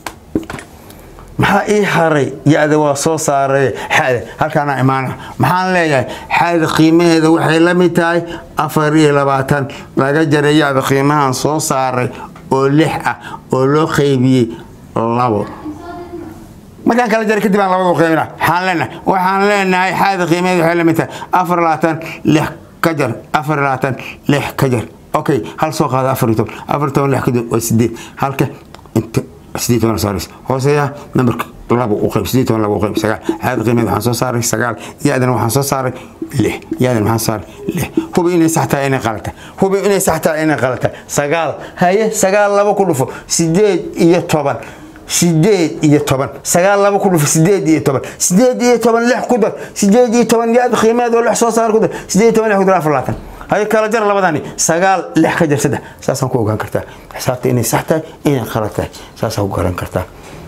maxaa ii haray ya-da waa soo saaray xada halkaana imaana maxaan leeyahay xada qiimaheeda waxay la mid tahay afar iyo labaatan laga jaray ya-da qiimahan soo saaray oo lix ah oo loo qaybiyey labo markaan kala jaray kadib aan labada qaybina waxaan leenahay waxaan leenahay xada qiimaheeda waxay la mid tahay afar iyo labaatan lix ka jar afar iyo labaatan lix ka jar okay hal soo qaada afar iyo toban afar iyo toban lix ka jar waa sideed halka inta sideed toban saaris hooseeya nambarka labo u qayb sideed toban labo u qayb sagaal xaada qiimeed waxaan soo saaray sagaal ya-dana waxaan soo saaray lix ya-dana waxaan saaray lix hubi inay sax tahay inay qalata hubi inay sax tahay inay qalata sagaal haye sagaal labo ku dhufo sideed iyo toban sideed iyo toban sagaal labo ku dhufo sideed iyo toban sideed iyo toban lix ku dar sideed iyo toban ya-da qiimeed oo lix soo saar ku dar sideed iyo toban lix ku dar afar labaatan haye kala jar labadani sagaal lix ka jar saddex saasaan ku ogaan kartaa xisaabta inay sax tahay inay qalad tahay saasaan ku garan kartaa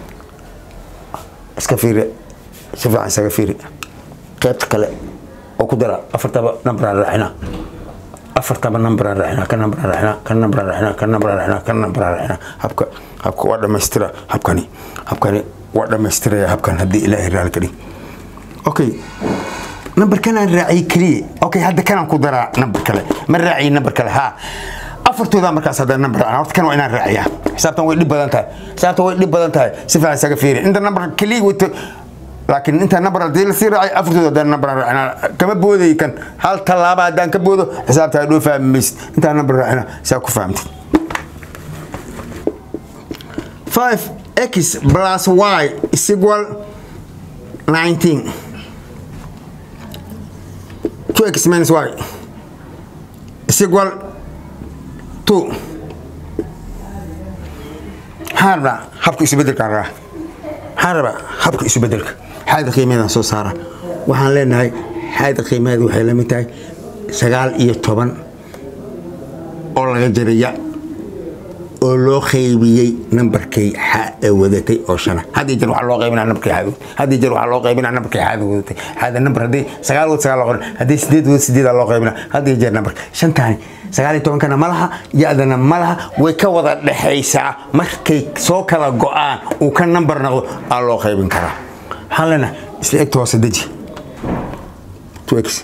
iska fiiri si fiican isaga fiiri qaybta kale oo ku dara afartaba nambaraan raacina afartaba nambaraan raacina ka nambaraan raacina ka nambaraan raacina ka nambaraan raacina ka nambaraan raacina habka habka waa dhammaystira habkani habkani waa dhammaystiraya habkan haddii ilaahay raali ka dhig okay nambar kanaan raaciyey keliya okay hadda kanaan ku daraa nambar kale ma raaciye nambar kale haa afartooda markaas hadda nambar raacna horta kan waa inaan raaciyaa xisaabtan way dhib badan tahay xisaabtan way dhib badan tahay si fiican isaga fiiri inta nambar keliya wato laakiin inta nambar haddii lasii raacay afartooda haddaan nambar raacina kama booday kan hal tallaaba haddaan ka boodo xisaabta hadhoo fahmi maysid intaan nambar raacina saa ku fahamtid 5x plus y is equal 19 2x minus y is equal to maxaan rabaa habka isbedelkaan rabaa maxaan rabaa habka isbedelka xaada qiimaheedaan soo saara waxaan leenahay xaada qiimaheeda waxay la mid tahay sagaal iyo toban oo laga jaraya oo loo qaybiyey nambarkay xa ee wadatay oo shana haddii jeer waxaa loo qaybinaa nambarkay xaada haddii jeer waxaa loo qaybinaa nambarkay xaada wadatay xaada nambar haddii sagaal wad sagaal loo qaybina haddii sideed wad sideedaa loo qaybinaa haddii jeer nambarka shantaani sagaal iyo tobankana ma laha ya-dana ma laha way ka wada dhexaysaa markay soo kala go-aan uu ka nambar noqdo aa loo qaybin karaa waxaan leenahay isla egta hoose deji two x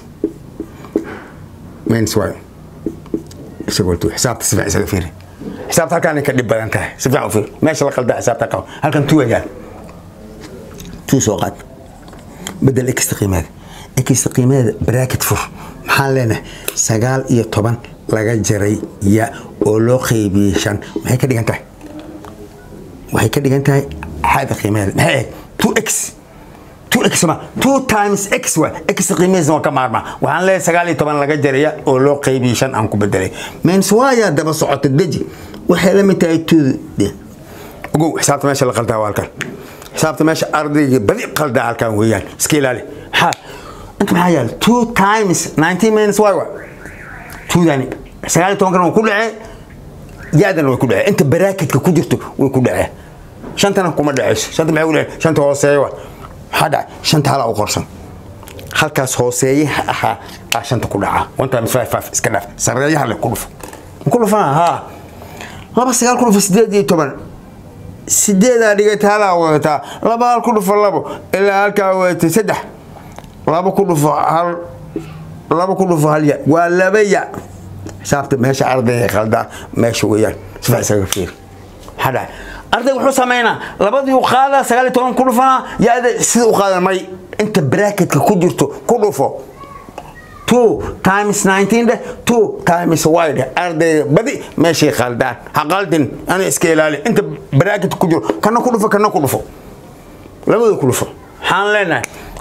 minus y isagoo two xisaabta si fiican isaga fiiri xisaabta halkaan ka dhib badan tahay si fiican u fiir meesha la qaldaa xisaabta qabo halkan two ayaan two soo qaad bedel exta qiimeeda exta qiimeeda bracket fur maxaan leenahay sagaal iyo toban laga jaray ya oo loo qaybiyey shan maxay ka dhigan tahay waxay ka dhigan tahay xaada qiimeeda maxay ahayd two x two x ma two times x wa x qiimihiisna waa ka maarmaa waxaan leeyahay sagaal iyo toban laga jaraya oo loo qaybiyey shan aan ku bedelay mens waayaa daba socota deji waxay la mid tahay two ogow xisaabta meesha la qaldaa waa halkan xisaabta meesha ardayga badi qaldaa halkan weeyaan iska ilaali maxaa inta maxaa yaala two times nineteen minus y wa twodani sagaal iyo tobankana waa ku dhacee ya-dana way ku dhacee inta baraaketka ku jirto way ku dhacee shantana kuma dhaceyso shanta maxay ku dhacee shanta hooseeya wa maxaa dhacay shanta halaa u qorsan halkaas hooseeyaha ahaa aa shanta ku dhacaa one times five five iska dhaaf sareeyaha le ku dhufo ku dhufana haa laba sagaal ku dhufo sideed iyo toban sideedaa dhigata halaa wadataa laba hal ku dhufo labo ilaa halkaa wadatay saddex laba ku dhufo hal laba ku dhufo hal ya waa laba ya xisaabta meesha ardayga qaldaa meesha weeyaan sifa isaga fiir maxaa dhacay ardayga wuxuu sameynaa labadii u qaadaa sagaal iyo toban ku dhufanaa ya-da sida u qaadan may inta bracketka ku jirto ku dhufo two times nineteen dheh two times y dheh ardayga badi meeshay qaldaan ha qaldin ana iska ilaali inta bracket ku jiro kana ku dhufo kana ku dhufo labada ku dhufo waxaan leenahay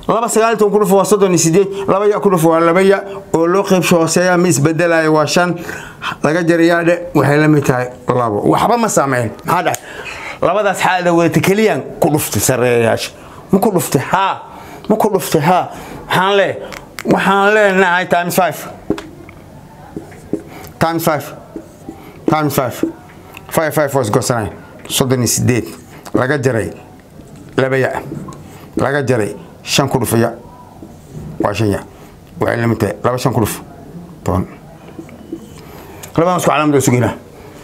laba sagaal iyo toban ku dhufo waa soddon iyo sideed laba ya ku dhufo waa laba ya oo loo qeybsho hooseeya ma isbedelayo waa shan laga jarayaa dhe waxay la mid tahay labo waxba ma saameyn maxaa dhahay labadaas xaalada wadata keliyaan ku dhuftay sareeyayaasha ma ku dhuftay haa ma ku dhuftay haa waxaan lee waxaan leenahay times five times five times five five five was gosanay soddon iyo sideed laga jaray laba ya laga jaray shan ku dhufaya waa shan ya waxay la mid tahay laba shan ku dhuf toban labadan isku calaamad waa isu geynaa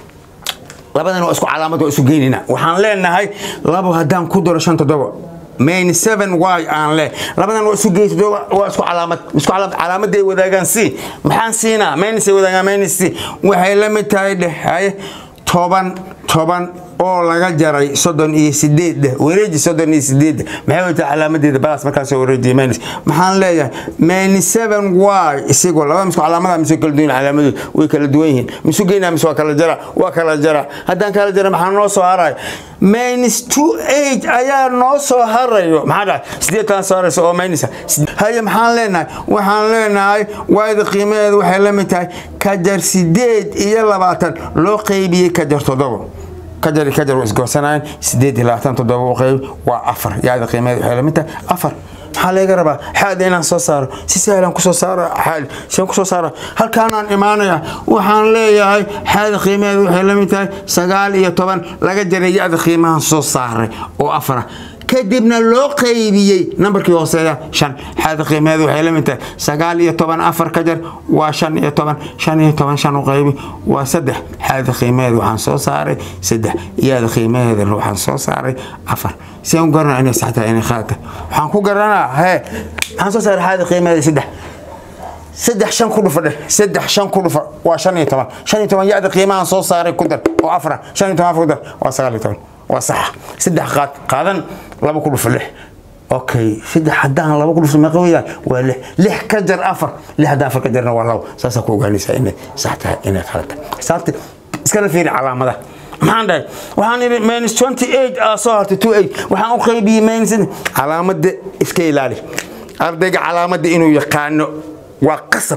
labadan waa isku calaamad waa isu geynayna waxaan leenahay labo haddaan ku daro shan toddoba main seven y aan leh labadan waa isu geey toddoba waa isku calaamad isku calaamad calaamaday wadaagaan c maxaan siinaa mainis ay wadaagaan mainis c waxay la mid tahay dheh haye toban toban oo laga jaray soddon iyo sideed wareeji soddon iyo sideed maxay wata calaamadeeda balas markaasoo wareejiya minus maxaan leeyahay minus seven y isigoo laba misku calaamada mise kala duwan calaamadood way kala duwan yihiin misu geynaa mise waa kala jara waa kala jara haddaan kala jara maxaa noo soo haraya minus two eight ayaa noo soo harayo maxaa dhahay sideed taan soo haraysa oo minus haye maxaan leenahay waxaan leenahay waayda qiimaheedu waxay la mid tahay kajar sideed iyo labaatan loo qeybiyey kajar toddoba kajar iyo kajar waa isgoosanaayeen sideed iyo labaatan toddoba u qeyb waa afar yaada qiimeed waxay lamid tahay afar maxaa laga rabaa xaada inaan soo saaro si sahlan kusoo saara xaad sian kusoo saara halkaanaan imaanaya waxaan leeyahay xaada qiimeed waxay la mid tahay sagaal iyo toban laga jaray ya-da qiimahan soo saaray oo afara kadibna loo qaybiyey nambarkii hooseeya shan xaada qiimeed waxay la mid tahay sagaal iyo toban afar ka jar waa shan iyo toban shan iyo toban shan u qaybi waa saddex xaada qiimeed waxaan soo saaray saddex yaada qiimaheeda waxaan soo saaray afar si aan u garanaa inay sax tahay inay khalad tahay waxaan ku garanaa hee waxaan soo saaray xaada qiimeeda saddex saddex shan ku dhufa dheh saddex shan ku dhufa waa shan iyo toban shan iyo toban ya-da qiimahan soo saaray ku dar oo afra shan iyo toban afar ku dar waa sagaal iyo toban waa saxa saddex qaad qaadan laba ku dhufa lix okay saddex haddaan laba ku dhufto meeqa weeyaan waa lix lix ka jar afar lix haddaan afar ka jarna waa labo saasaa ku ogaanaysaa inay sax tahay inay khalad tahay xisaabta iskala fiiri calaamadaha maxaan dhahay waxaan idhi minus twenty eight aa soo hartay two eight waxaan u qaybiyey minus calaamada iska ilaali ardayga calaamada inuu yaqaano waa qasab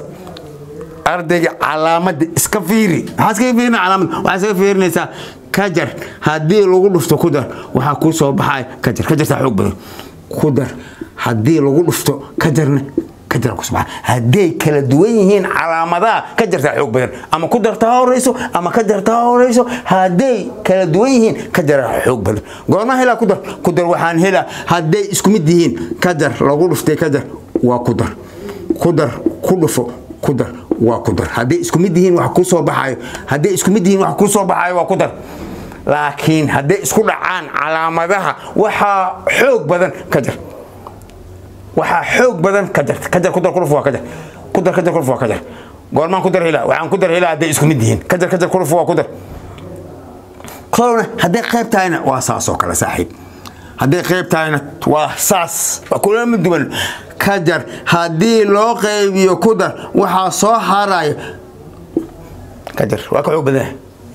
ardayga calaamada iska fiiri maxaa iskaga fiirina calaamada waxaa iskaga fiirinaysaa kajar haddii lagu dhufto ku dar waxaa kuu soo baxay kajar kajartaa xoog badan ku dar haddii lagu dhufto kajarna kajar ku soo baxa hadday kala duwan yihiin calaamadaha kajartaa xoog badan ama ku darta ha horeyso ama kajarta ha horeyso hadday kala duwan yihiin kajaraa xoog badan goorma helaa ku dar ku dar waxaan helaa hadday isku mid yihiin kajar lagu dhuftay kajar waa ku dar ku dar ku dhufo ku dar waa ku dar hadday isku mid yihiin wax kuu soo baxayo hadday isku mid yihiin wax kuu soo baxayo waa ku dar laakiin hadday isku dhacaan calaamadaha waxaa xoog badan ka jar waxaa xoog badan ka jar ka jar ku dar ku dhuf waa ka jar ku dar ka jar ku dhuf waa ka jar goormaan ku dar helaa waxaan ku dar helaa hadday isku mid yihiin ka jar ka jar ku dhuf waa ku dar kolna hadday qayb tahayna waa saas oo kale saaxiib hadday qayb tahayna waa saas waa kulama duwan ka jar haddii loo qaybiyo ku dar waxaa soo haraya ka jar waa ka xoog badan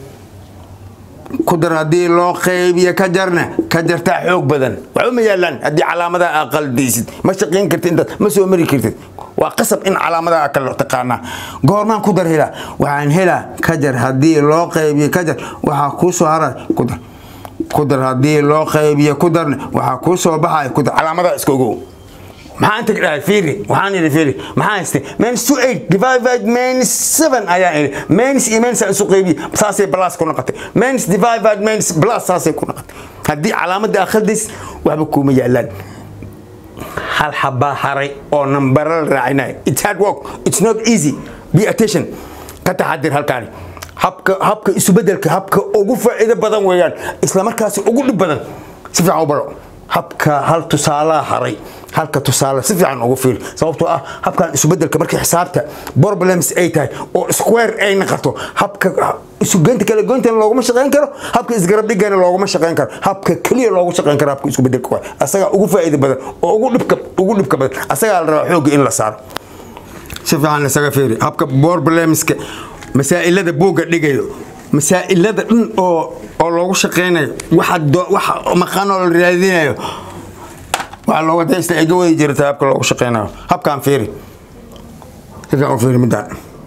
ku dar haddii loo qaybiyo ka jarna ka jartaa xoog badan waxba ma yaalaan haddii calaamadaha aa qaldaysid ma shaqayn kartid intaad ma soo mari kartid waa qasab in calaamadaha kala taqaanaa goormaan ku dar helaa waxaan helaa ka jar haddii loo qaybiyo ka jar waxaa kuu soo haraya ku dar ku dar haddii loo qaybiyo ku darna waxaa kuu soo baxaya ku dar calaamadaha iska ogow maxaa inta dhahay fiiri waxaan idhi fiiri maxaa haystay minus two eight divided minus seven ayaan idhi minus iyo minus isu qaybiye saasay plus ku noqotay minus divided minus plus saasay ku noqotay haddii calaamadda akhridays waxba kuuma yaalaan hal xabaa haray oo nambara la raacinaya it's hard work it's not easy be attention ka taxadir halkaani habka habka isubedelka habka ugu faa'iido badan weeyaan isla markaasi ugu dhib badan si fiican u baro habka hal tusaalaha haray halka tusaale si fiican ugu fiir sababtoo ah habkan isubedelka markii xisaabta problems ay tahay oo square ay noqoto habka isugeynta kala goyntan looguma shaqayn karo habka isgarab dhigana looguma shaqayn karo habka keliya loogu shaqayn karo habka iskubedelka waay asagaa ugu faa'iida badan oo ugu dhibka ugu dhibka badan asagaa la rabaa xoogga in la saaro si fiican isaga fiiri habka problemska masaa'ilada buugga dhigayo masaa'ilada dhan oo oo loogu shaqaynayo waxa waxa maqaanoo la raadinayo waxaa looga daysta iga wadi jirta habka loogu shaqeynayo habkaan fiiri halkaan u fiiri midaan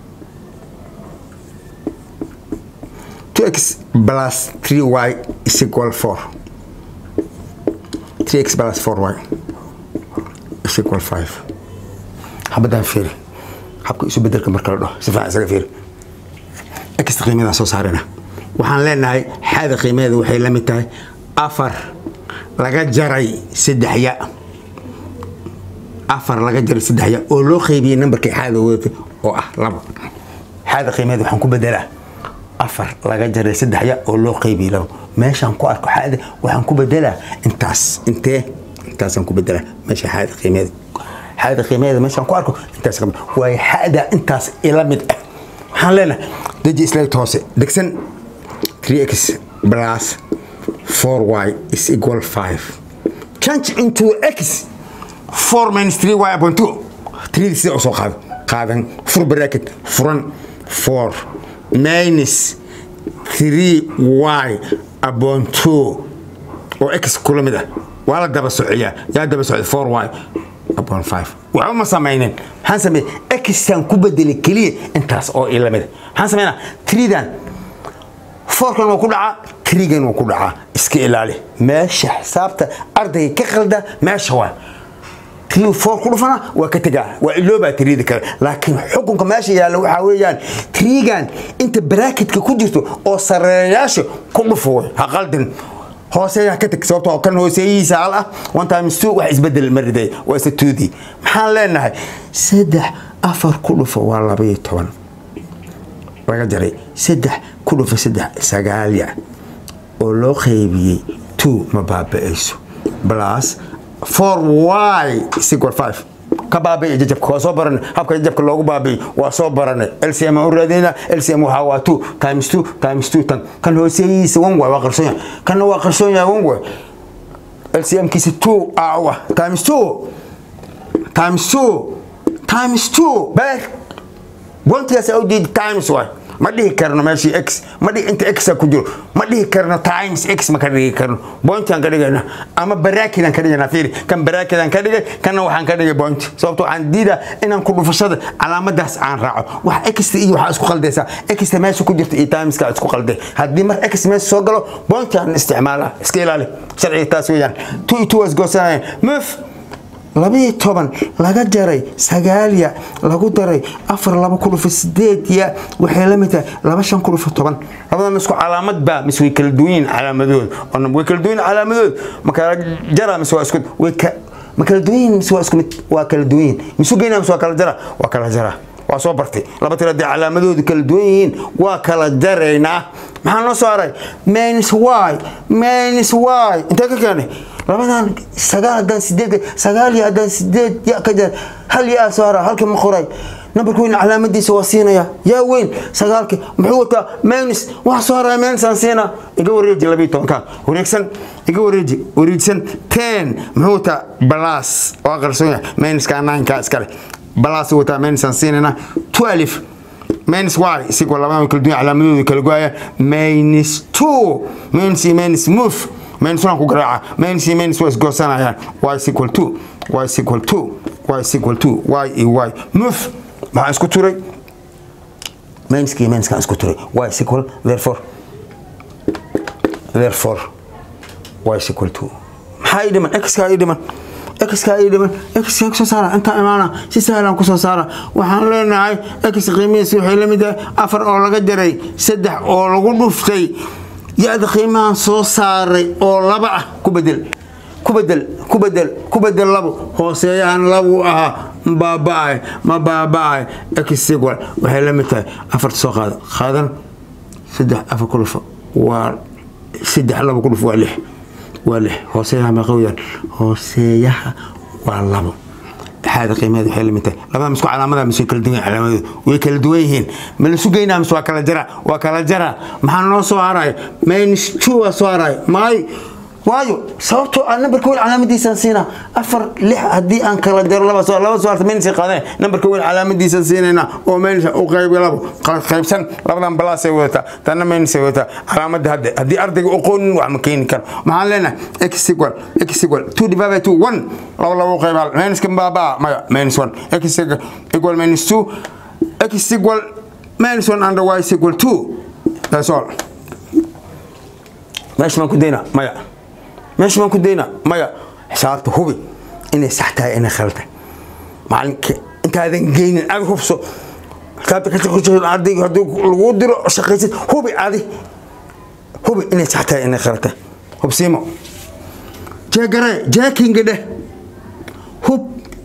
2x plus 3y is equal 4 3x plus 4y is equal 5 habadaan fiiri habka isu bedelka marka la dhaho si fiican isaga fiiri x qiimadaa soo saarina waxaan leenahay xaada qiimadeeda waxay la mid tahay afar laga jaray saddex ya afar laga jaray saddex ya oo loo qaybiyey nambarkii xaada wadatay oo ah laba xaada qiimadeeda waxaan ku bedelaa afar laga jaray saddex ya oo loo qaybiyey laba meeshaan ku arko xaada waxaan ku bedelaa intaas intee intaasaan ku bedelaa meesha xaada qiimadeeda xaada qiimadeeda meeshaan ku arko intaas ka waayo xaada intaas ila mid ah waxaan leenahay deji islayt hoose degsan 3x plus 4y is equal 5 change into x 4 minus 3y upon 2 3 sida usoo qaad qaadan fur bracket furan 4 minus 3y upon 2 oo x kula mid ah waa la daba sociyaa yaa daba socda 4y upon 5 waxba ma samaynin maxaan sameeyey xtan ku bedeli keliya intaas oo ila mid maxaan sameynaa 3dan foorkan waa ku dhacaa trigan waa ku dhacaa iska ilaali meesha xisaabta ardayga ka qalda meesha waa tri foor ku dhufana waa ka tegaa waa iloobaa trida kale laakiin xukunka meesha yaalla waxaa weeyaan trigan inta baraakitka ku jirto oo sareeyaasha ku dhufo way ha qaldin hooseeyaa ka teg sababtoo kan hooseeyihiisa hal ah one times two wax isbedel ma riday waa isa tuudii maxaan leenahay saddex afar ku dhufo waa labaiyo toban laga jaray saddex ku dhufa saddex sagaalya oo loo qaybiyey two ma baaba'ayso plus four y equal five ka baabi'i jajabka waa soo baranay habka jajabka loogu baabi'i waa soo baranay lcm aan u raadinayna lcm waxaa waa two times two times two tan kan hooseeyihiisa one way waa qarsoon yahay kanna waa qarsoon yahay one way lcm kiisa two ah times two times two times two beer bontigaas u jeedi times waay ma dhihi karno meeshii x ma dhihi inta x ku jiro ma dhihi karno times x ma ka dhigi karno bointaan ka dhigayna ama baraakidan ka dhigayna fiiri kan baraakidan ka dhigay kanna waxaan ka dhigay boint sababto waxaan diidaa inaan ku dhufashada calaamadaas aan raaco wax xta iyo waxaa isku qaldaysaa xta meesha ku jirta iyo timeska isku qalday haddii mar x meesha soo galo bointaan isticmaala iska ilaali sharciga taas weeyaan two iyo two waa isgoosanayaan move labiyo toban laga jaray sagaalya lagu daray afar laba ku dhufa sideedya waxay la mid tahay laba shan ku dhufa toban labadan isku calaamad baa mise way kala duwan yihiin calaamadooda way kala duwan calaamadooda ma kala jara mise waa isku way ka ma kala duwan yihiin mise waa isku mid waa kala duwan yihiin misu geynaa mise waa kala jara waa kala jara waa soo bartay laba tiro haddii calaamadoodu kala duwan yihiin waa kala jaraynaa maxaa noo soo haray minus y minus y intee ka keenay labadan sagaal haddaan sideed sagaal iyo haddaan sideed ya ka jar hal yaa soo hara halkii ma qoray nambarka weyn calaamadiisa waa siinaya yaa weyn sagaalki muxuu wataa minus waxa soo haraya minus aan siina iga wareeji labiyo tobanka wareegsan iga wareeji wareegsan ten muxuu wataa balas waa qarsoon yahay minuska nineka iskale balas wataa minus aan siinayna twelve minus y isigoo labada kala duwan calaamadooda kala goaya minus two minus iyo minus move minus one ku garaaca minus iyo minus waa isgoosanayaan y is equal to y is equal to y is equal to y iyo y move maxaan isku turay minuska iyo minuskaan isku turay y is equal therefore therefore y is equal to maxaa ii dhiman xkaa ii dhiman xkaa ii dhiman xkaa kusoo saara intaa imaana si sahlan kusoo saara waxaan leenahay x qiimihiisa waxay la mid tahay afar oo laga jaray saddex oo lagu dhuftay ya-da qiimahan soo saaray oo laba ah ku bedel ku bedel ku bedel ku bedel labo hooseeyahan labu ahaa ma baaba-ay ma baaba-ay exigual waxay la mid tahay afarta soo qaada qaadan saddex afar ku dhufo waa saddex labo ku dhufo waa lix waa lix hooseeyaha meeqa weyaan hooseeyaha waa labo xaada qiimaheeda waxay la mid tahay labada misku calaamada mise way kala duwan calaamadooda way kala duwan yihiin ma la sugaynaa mise waa kala jara waa kala jara maxaa noo soo haraya minus two waa soo haraya maay waayo sababtoo ah nambarka weyn calaamadiisaan siinaa afar lix haddii aan kala diro laba soo laba suaalta maynis qaadeen nambarka weyn calaamadiisaan siinaynaa oo maynis u qayb labo qaybsan labadan balaasay wadataa tanna maynisay wadataa calaamadda hadde haddii ardayga aqoonin wax ma keeni karo maxaan leenahay x equal x equal two divided by two one laba laba u qayb hal mayniska baabaa maya minus one x equal minus two x equal minus one under y is equal two that's all meesha baan ku daynaa maya meesha baan ku daynaa maya xisaabta hubi inay sax tahay inay khalad tahay macalinka intaadan geynin adi hubso xisaabta ka shaqeyso ardayga haddii lagu diro shaqaysid hubi adi hubi inay sax tahay inay khalad tahay hubsiimo jeegare jeekinga dheh hub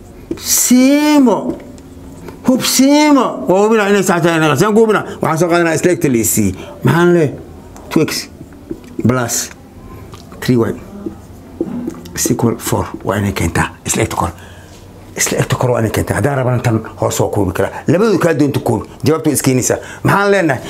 siimo hub siimo waa hubina inay sax tahay inay khalad saan ku hubina waxaan soo qaadanaa isleegta la isiiyey maxaan leeyahay two x plus 3y is equal 4 waa inay keentaa isla egta kor isla egta kor waa inay keentaa haddaan rabana tan hoos waa koobi karaa labadu kaa doonta koobi jawaabtu waa iskeenaysaa maxaan leenahay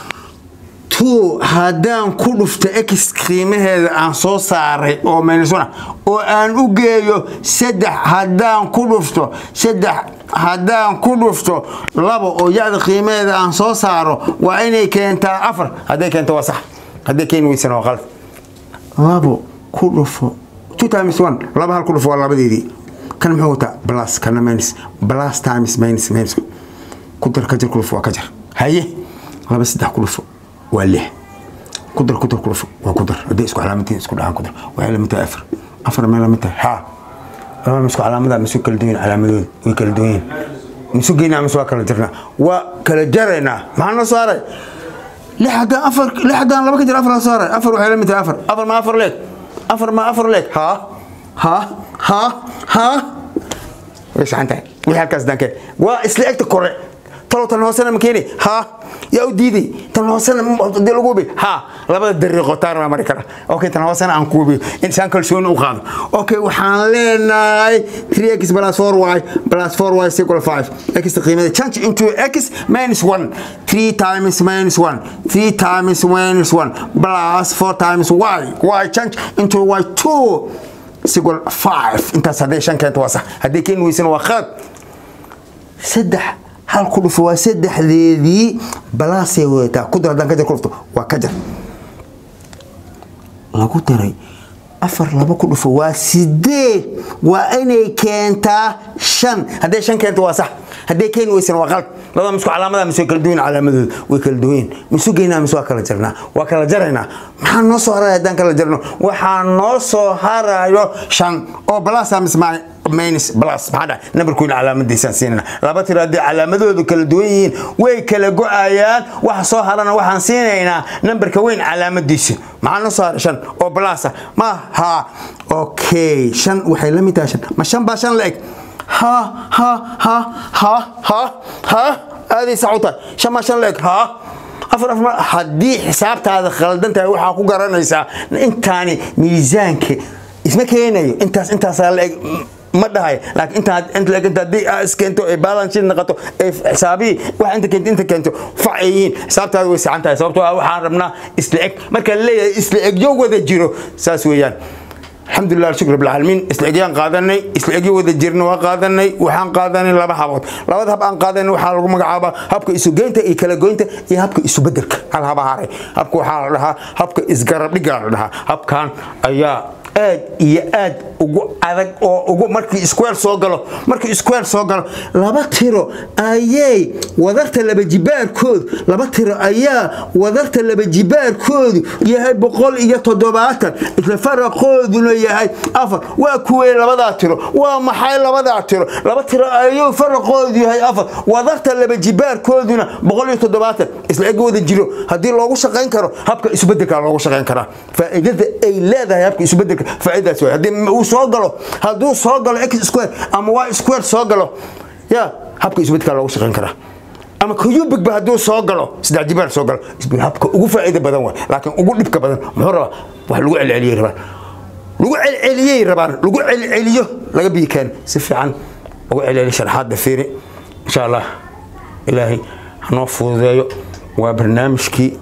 two haddaan ku dhufto x qiimaheeda aan soo saaray oo minus one oo aan u geeyo saddex haddaan ku dhufto saddex haddaan ku dhufto labo oo yacda qiimaheeda aan soo saaro waa inay keentaa afar hadday keento waa sax hadday keeni weysana waa qalad labo ku dhufo two times one laba hal ku dhufo waa labadeedii kan muxuu wataa plus kana minus plus times minus minus ku dar ka jar ku dhufo waa ka jar haye laba saddex ku dhufo waa lix ku dar ku dar ku dhufo waa ku dar hadday isku calaamadtiin isku dhahaan ku dar waxay lamid tahay afar afar meel lamid tahay haa laba misku calaamada misu kala duwan calaamadooda way kala duwan yihiin misu geynaa mise waa kala jarnaa waa kala jaraynaa maxaa noo saaray lix haddaan afar lix haddaan laba ka jir afar saaray afar waxay la mid tahay afar afar ma afar leeg afar ma afar leeg haa haa haa haa way saxan tahay wixii halkaas dankeen waa isla egta kore talow tan hoosena ma keeni haa yaa u diiday tan hoosena hadii lagu hubi haa labada dariiqo taar baa mari kara okay tan hoosena aan ku hubiyo insaan kalsooni u qaado okay waxaan leenahay 3x plus 4y plus 4y is equal 5 x qiimada change into x minus 1 3 times minus 1 3 times minus 1 plus 4 times y y change into y 2 is equal 5 intaas hadday shan keento waa sax hadday keeni weysana waa khalad saddex hal ku dhufo waa saddexdeedii balaasay wadataa ku dar haddaan ka jar ku dhufto waa ka jar lagu daray afar laba ku dhufo waa sideed waa inay keentaa shan hadday shan keento waa sax hadday keeni weysana waa qalad labada misku calaamada mise way kala duwan calaamadooda way kala duwan misu geynaa mise waa kala jarnaa waa kala jaraynaa maxaa noo soo haraya haddaan kala jarno waxaa noo soo harayo shan oo balasa mise minus plus maxaa dhahay nambarkooda calaamadiisaan siinayna laba tiro haddii calaamadoodu kala duwan yihiin way kala go-ayaan waxa soo harana waxaan siinaynaa nambarka weyn calaamadiisa maxaa noo soo haray shan oo balasa ma ha okay shan waxay la mid tahay shan ma shan baa shan la eg ha ha ha ha ha ha aaday sax u tahay shan baa shan la eg ha afar afar haddii xisaabtaada khaldan tahay waxaa ku garanaysaa intaani miisaanka isma keenayo intaas intaasaa la eg ma dhahay laakiin inta inta laakiin haddii aa iskeento ay balance sheet noqoto ay xisaabii wax inta keento inta keento fac ay yihiin xisaabtaada way saxan tahay sababtoo ah waxaan rabnaa isla eg marka la leeyahay isla egyo wada jiro saas weeyaan الحمد لله شكر رب العالمين اسلاجيان قادني اسلاجي ودا جيرنا waa qaadanay waxaan qaadanay laba habood labada hab aan qaadanay waxa lagu magacaabaa habka isu geynta iyo kala goynta iyo habka isu bedelka hal haba haray habka waxa la dhahaa habka isgarab dhiga la dhahaa habkan ayaa aad iyo aad ugu adag oo ugu markii square soo galo markii square soo galo laba tiro ayay wadarta laba jibaarkood laba tiro ayaa wadarta laba jibaarkoodu yahay boqol iyo toddobaatan isla faraqooduna yahay afar waa kuwee labadaa tiro waa maxay labadaa tiro laba tiro ayuu faraqoodu yahay afar wadarta laba jibaarkooduna boqol iyo toddobaatan isla eg wada jiro haddii loogu shaqayn karo habka isbedelka loogu shaqayn karaa faa'iidada ay leedahay habka isbedelka faa'iidaas way haddii uu soo galo hadduu soo galo x square ama y square soo galo ya habka isbedelka loogu shaqayn karaa ama cubic ba hadduu soo galo saddex jibaar soo galo habka ugu faa'iida badan waay laakiin ugu dhibka badan muxuu rabaa wax lagu celceliyey rabaan lagu celceliyey rabaan lagu celceliyo laga biyi keen si fiican ugu celceli sharaxaadda fiiri insha allah ilaahay hanoo fududeeyo waa barnaamijkii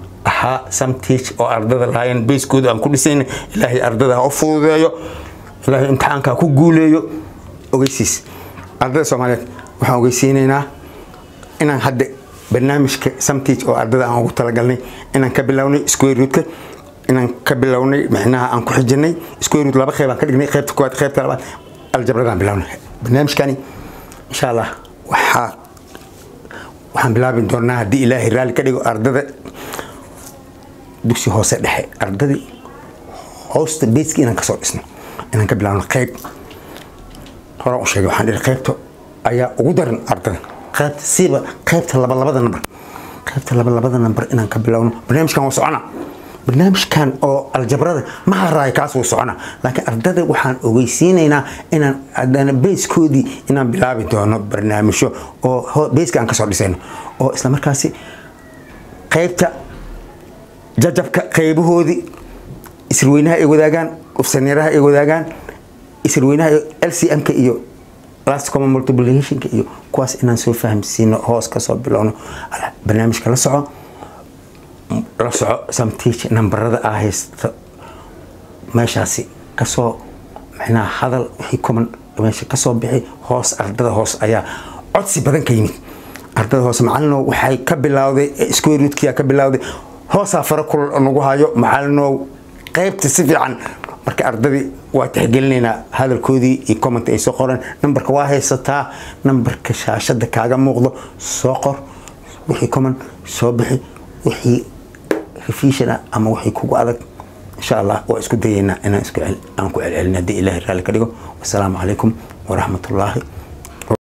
ahaa samtiich oo ardada lahaayeen bayskooda aan ku dhisayna ilaahay ardada ha u fududeeyo ilaahay imtixaanka ha ku guuleeyo ogeysiis ardada soomaaliyeed waxaan ogeysiinaynaa inaan hadda barnaamijka samtiich oo ardada aan ugu talagalnay inaan ka bilownay square rootka inaan ka bilownay micnaha aan ku xijinay square root laba qeyb aan ka dhignay qeybta koowaad qeybta labaad aljabradaan bilownay barnaamijkani insha allah waxaa waxaan bilaabi doonaa haddii ilaahay raalli ka dhigo ardada dugsi hoose dhexe ardadii hoosta beeski inaan kasoo dhisno inaan ka bilaabno qeyb horaan u sheegay waxaan dhihi qeybta ayaa ugu daran ardada qeybta siiba qeybta labalabada nambar qeybta labalabada nambar inaan ka bilowno barnaamijkan waa socona barnaamijkan oo aljabrada ma haraay kaas wuu socona laakiin ardada waxaan ogeysiinaynaa inaan adana beyskoodii inaan bilaabi doono barnaamijyo oo beyska aan kasoo dhisayno oo isla markaasi qeybta jajabka qeybahoodii isirweynaha ay wadaagaan ufsaneeraha ay wadaagaan isirweynaha lcmka iyo last common multiplicationka iyo kuwaas inaan soo fahamsiino hoos kasoo bilowno barnaamijka la soco la soco samtiich nambarada aa haysta meeshaasi kasoo micnaha hadal wixii common meesha kasoo bixi hoos ardada hoos ayaa codsi badan ka yimid ardada hoose macalinow waxay ka bilowday square rootkia ka bilowday hoosaa fara kul nagu hayo macalinow qeybta si fiican marka ardadii waa tixgelinaynaa hadalkoodii iyo comment ay soo qoreen nambarka waa haysataa nambarka shaashada kaaga muuqdo soo qor wixii common soo bixi wixii revision ah ama wixii kugu adag insha allah waa isku dayaynaa inaan isku aan ku celcelin haddii ilaahay raalli ka dhigo wasalaamu calaykum waraxmatullaahi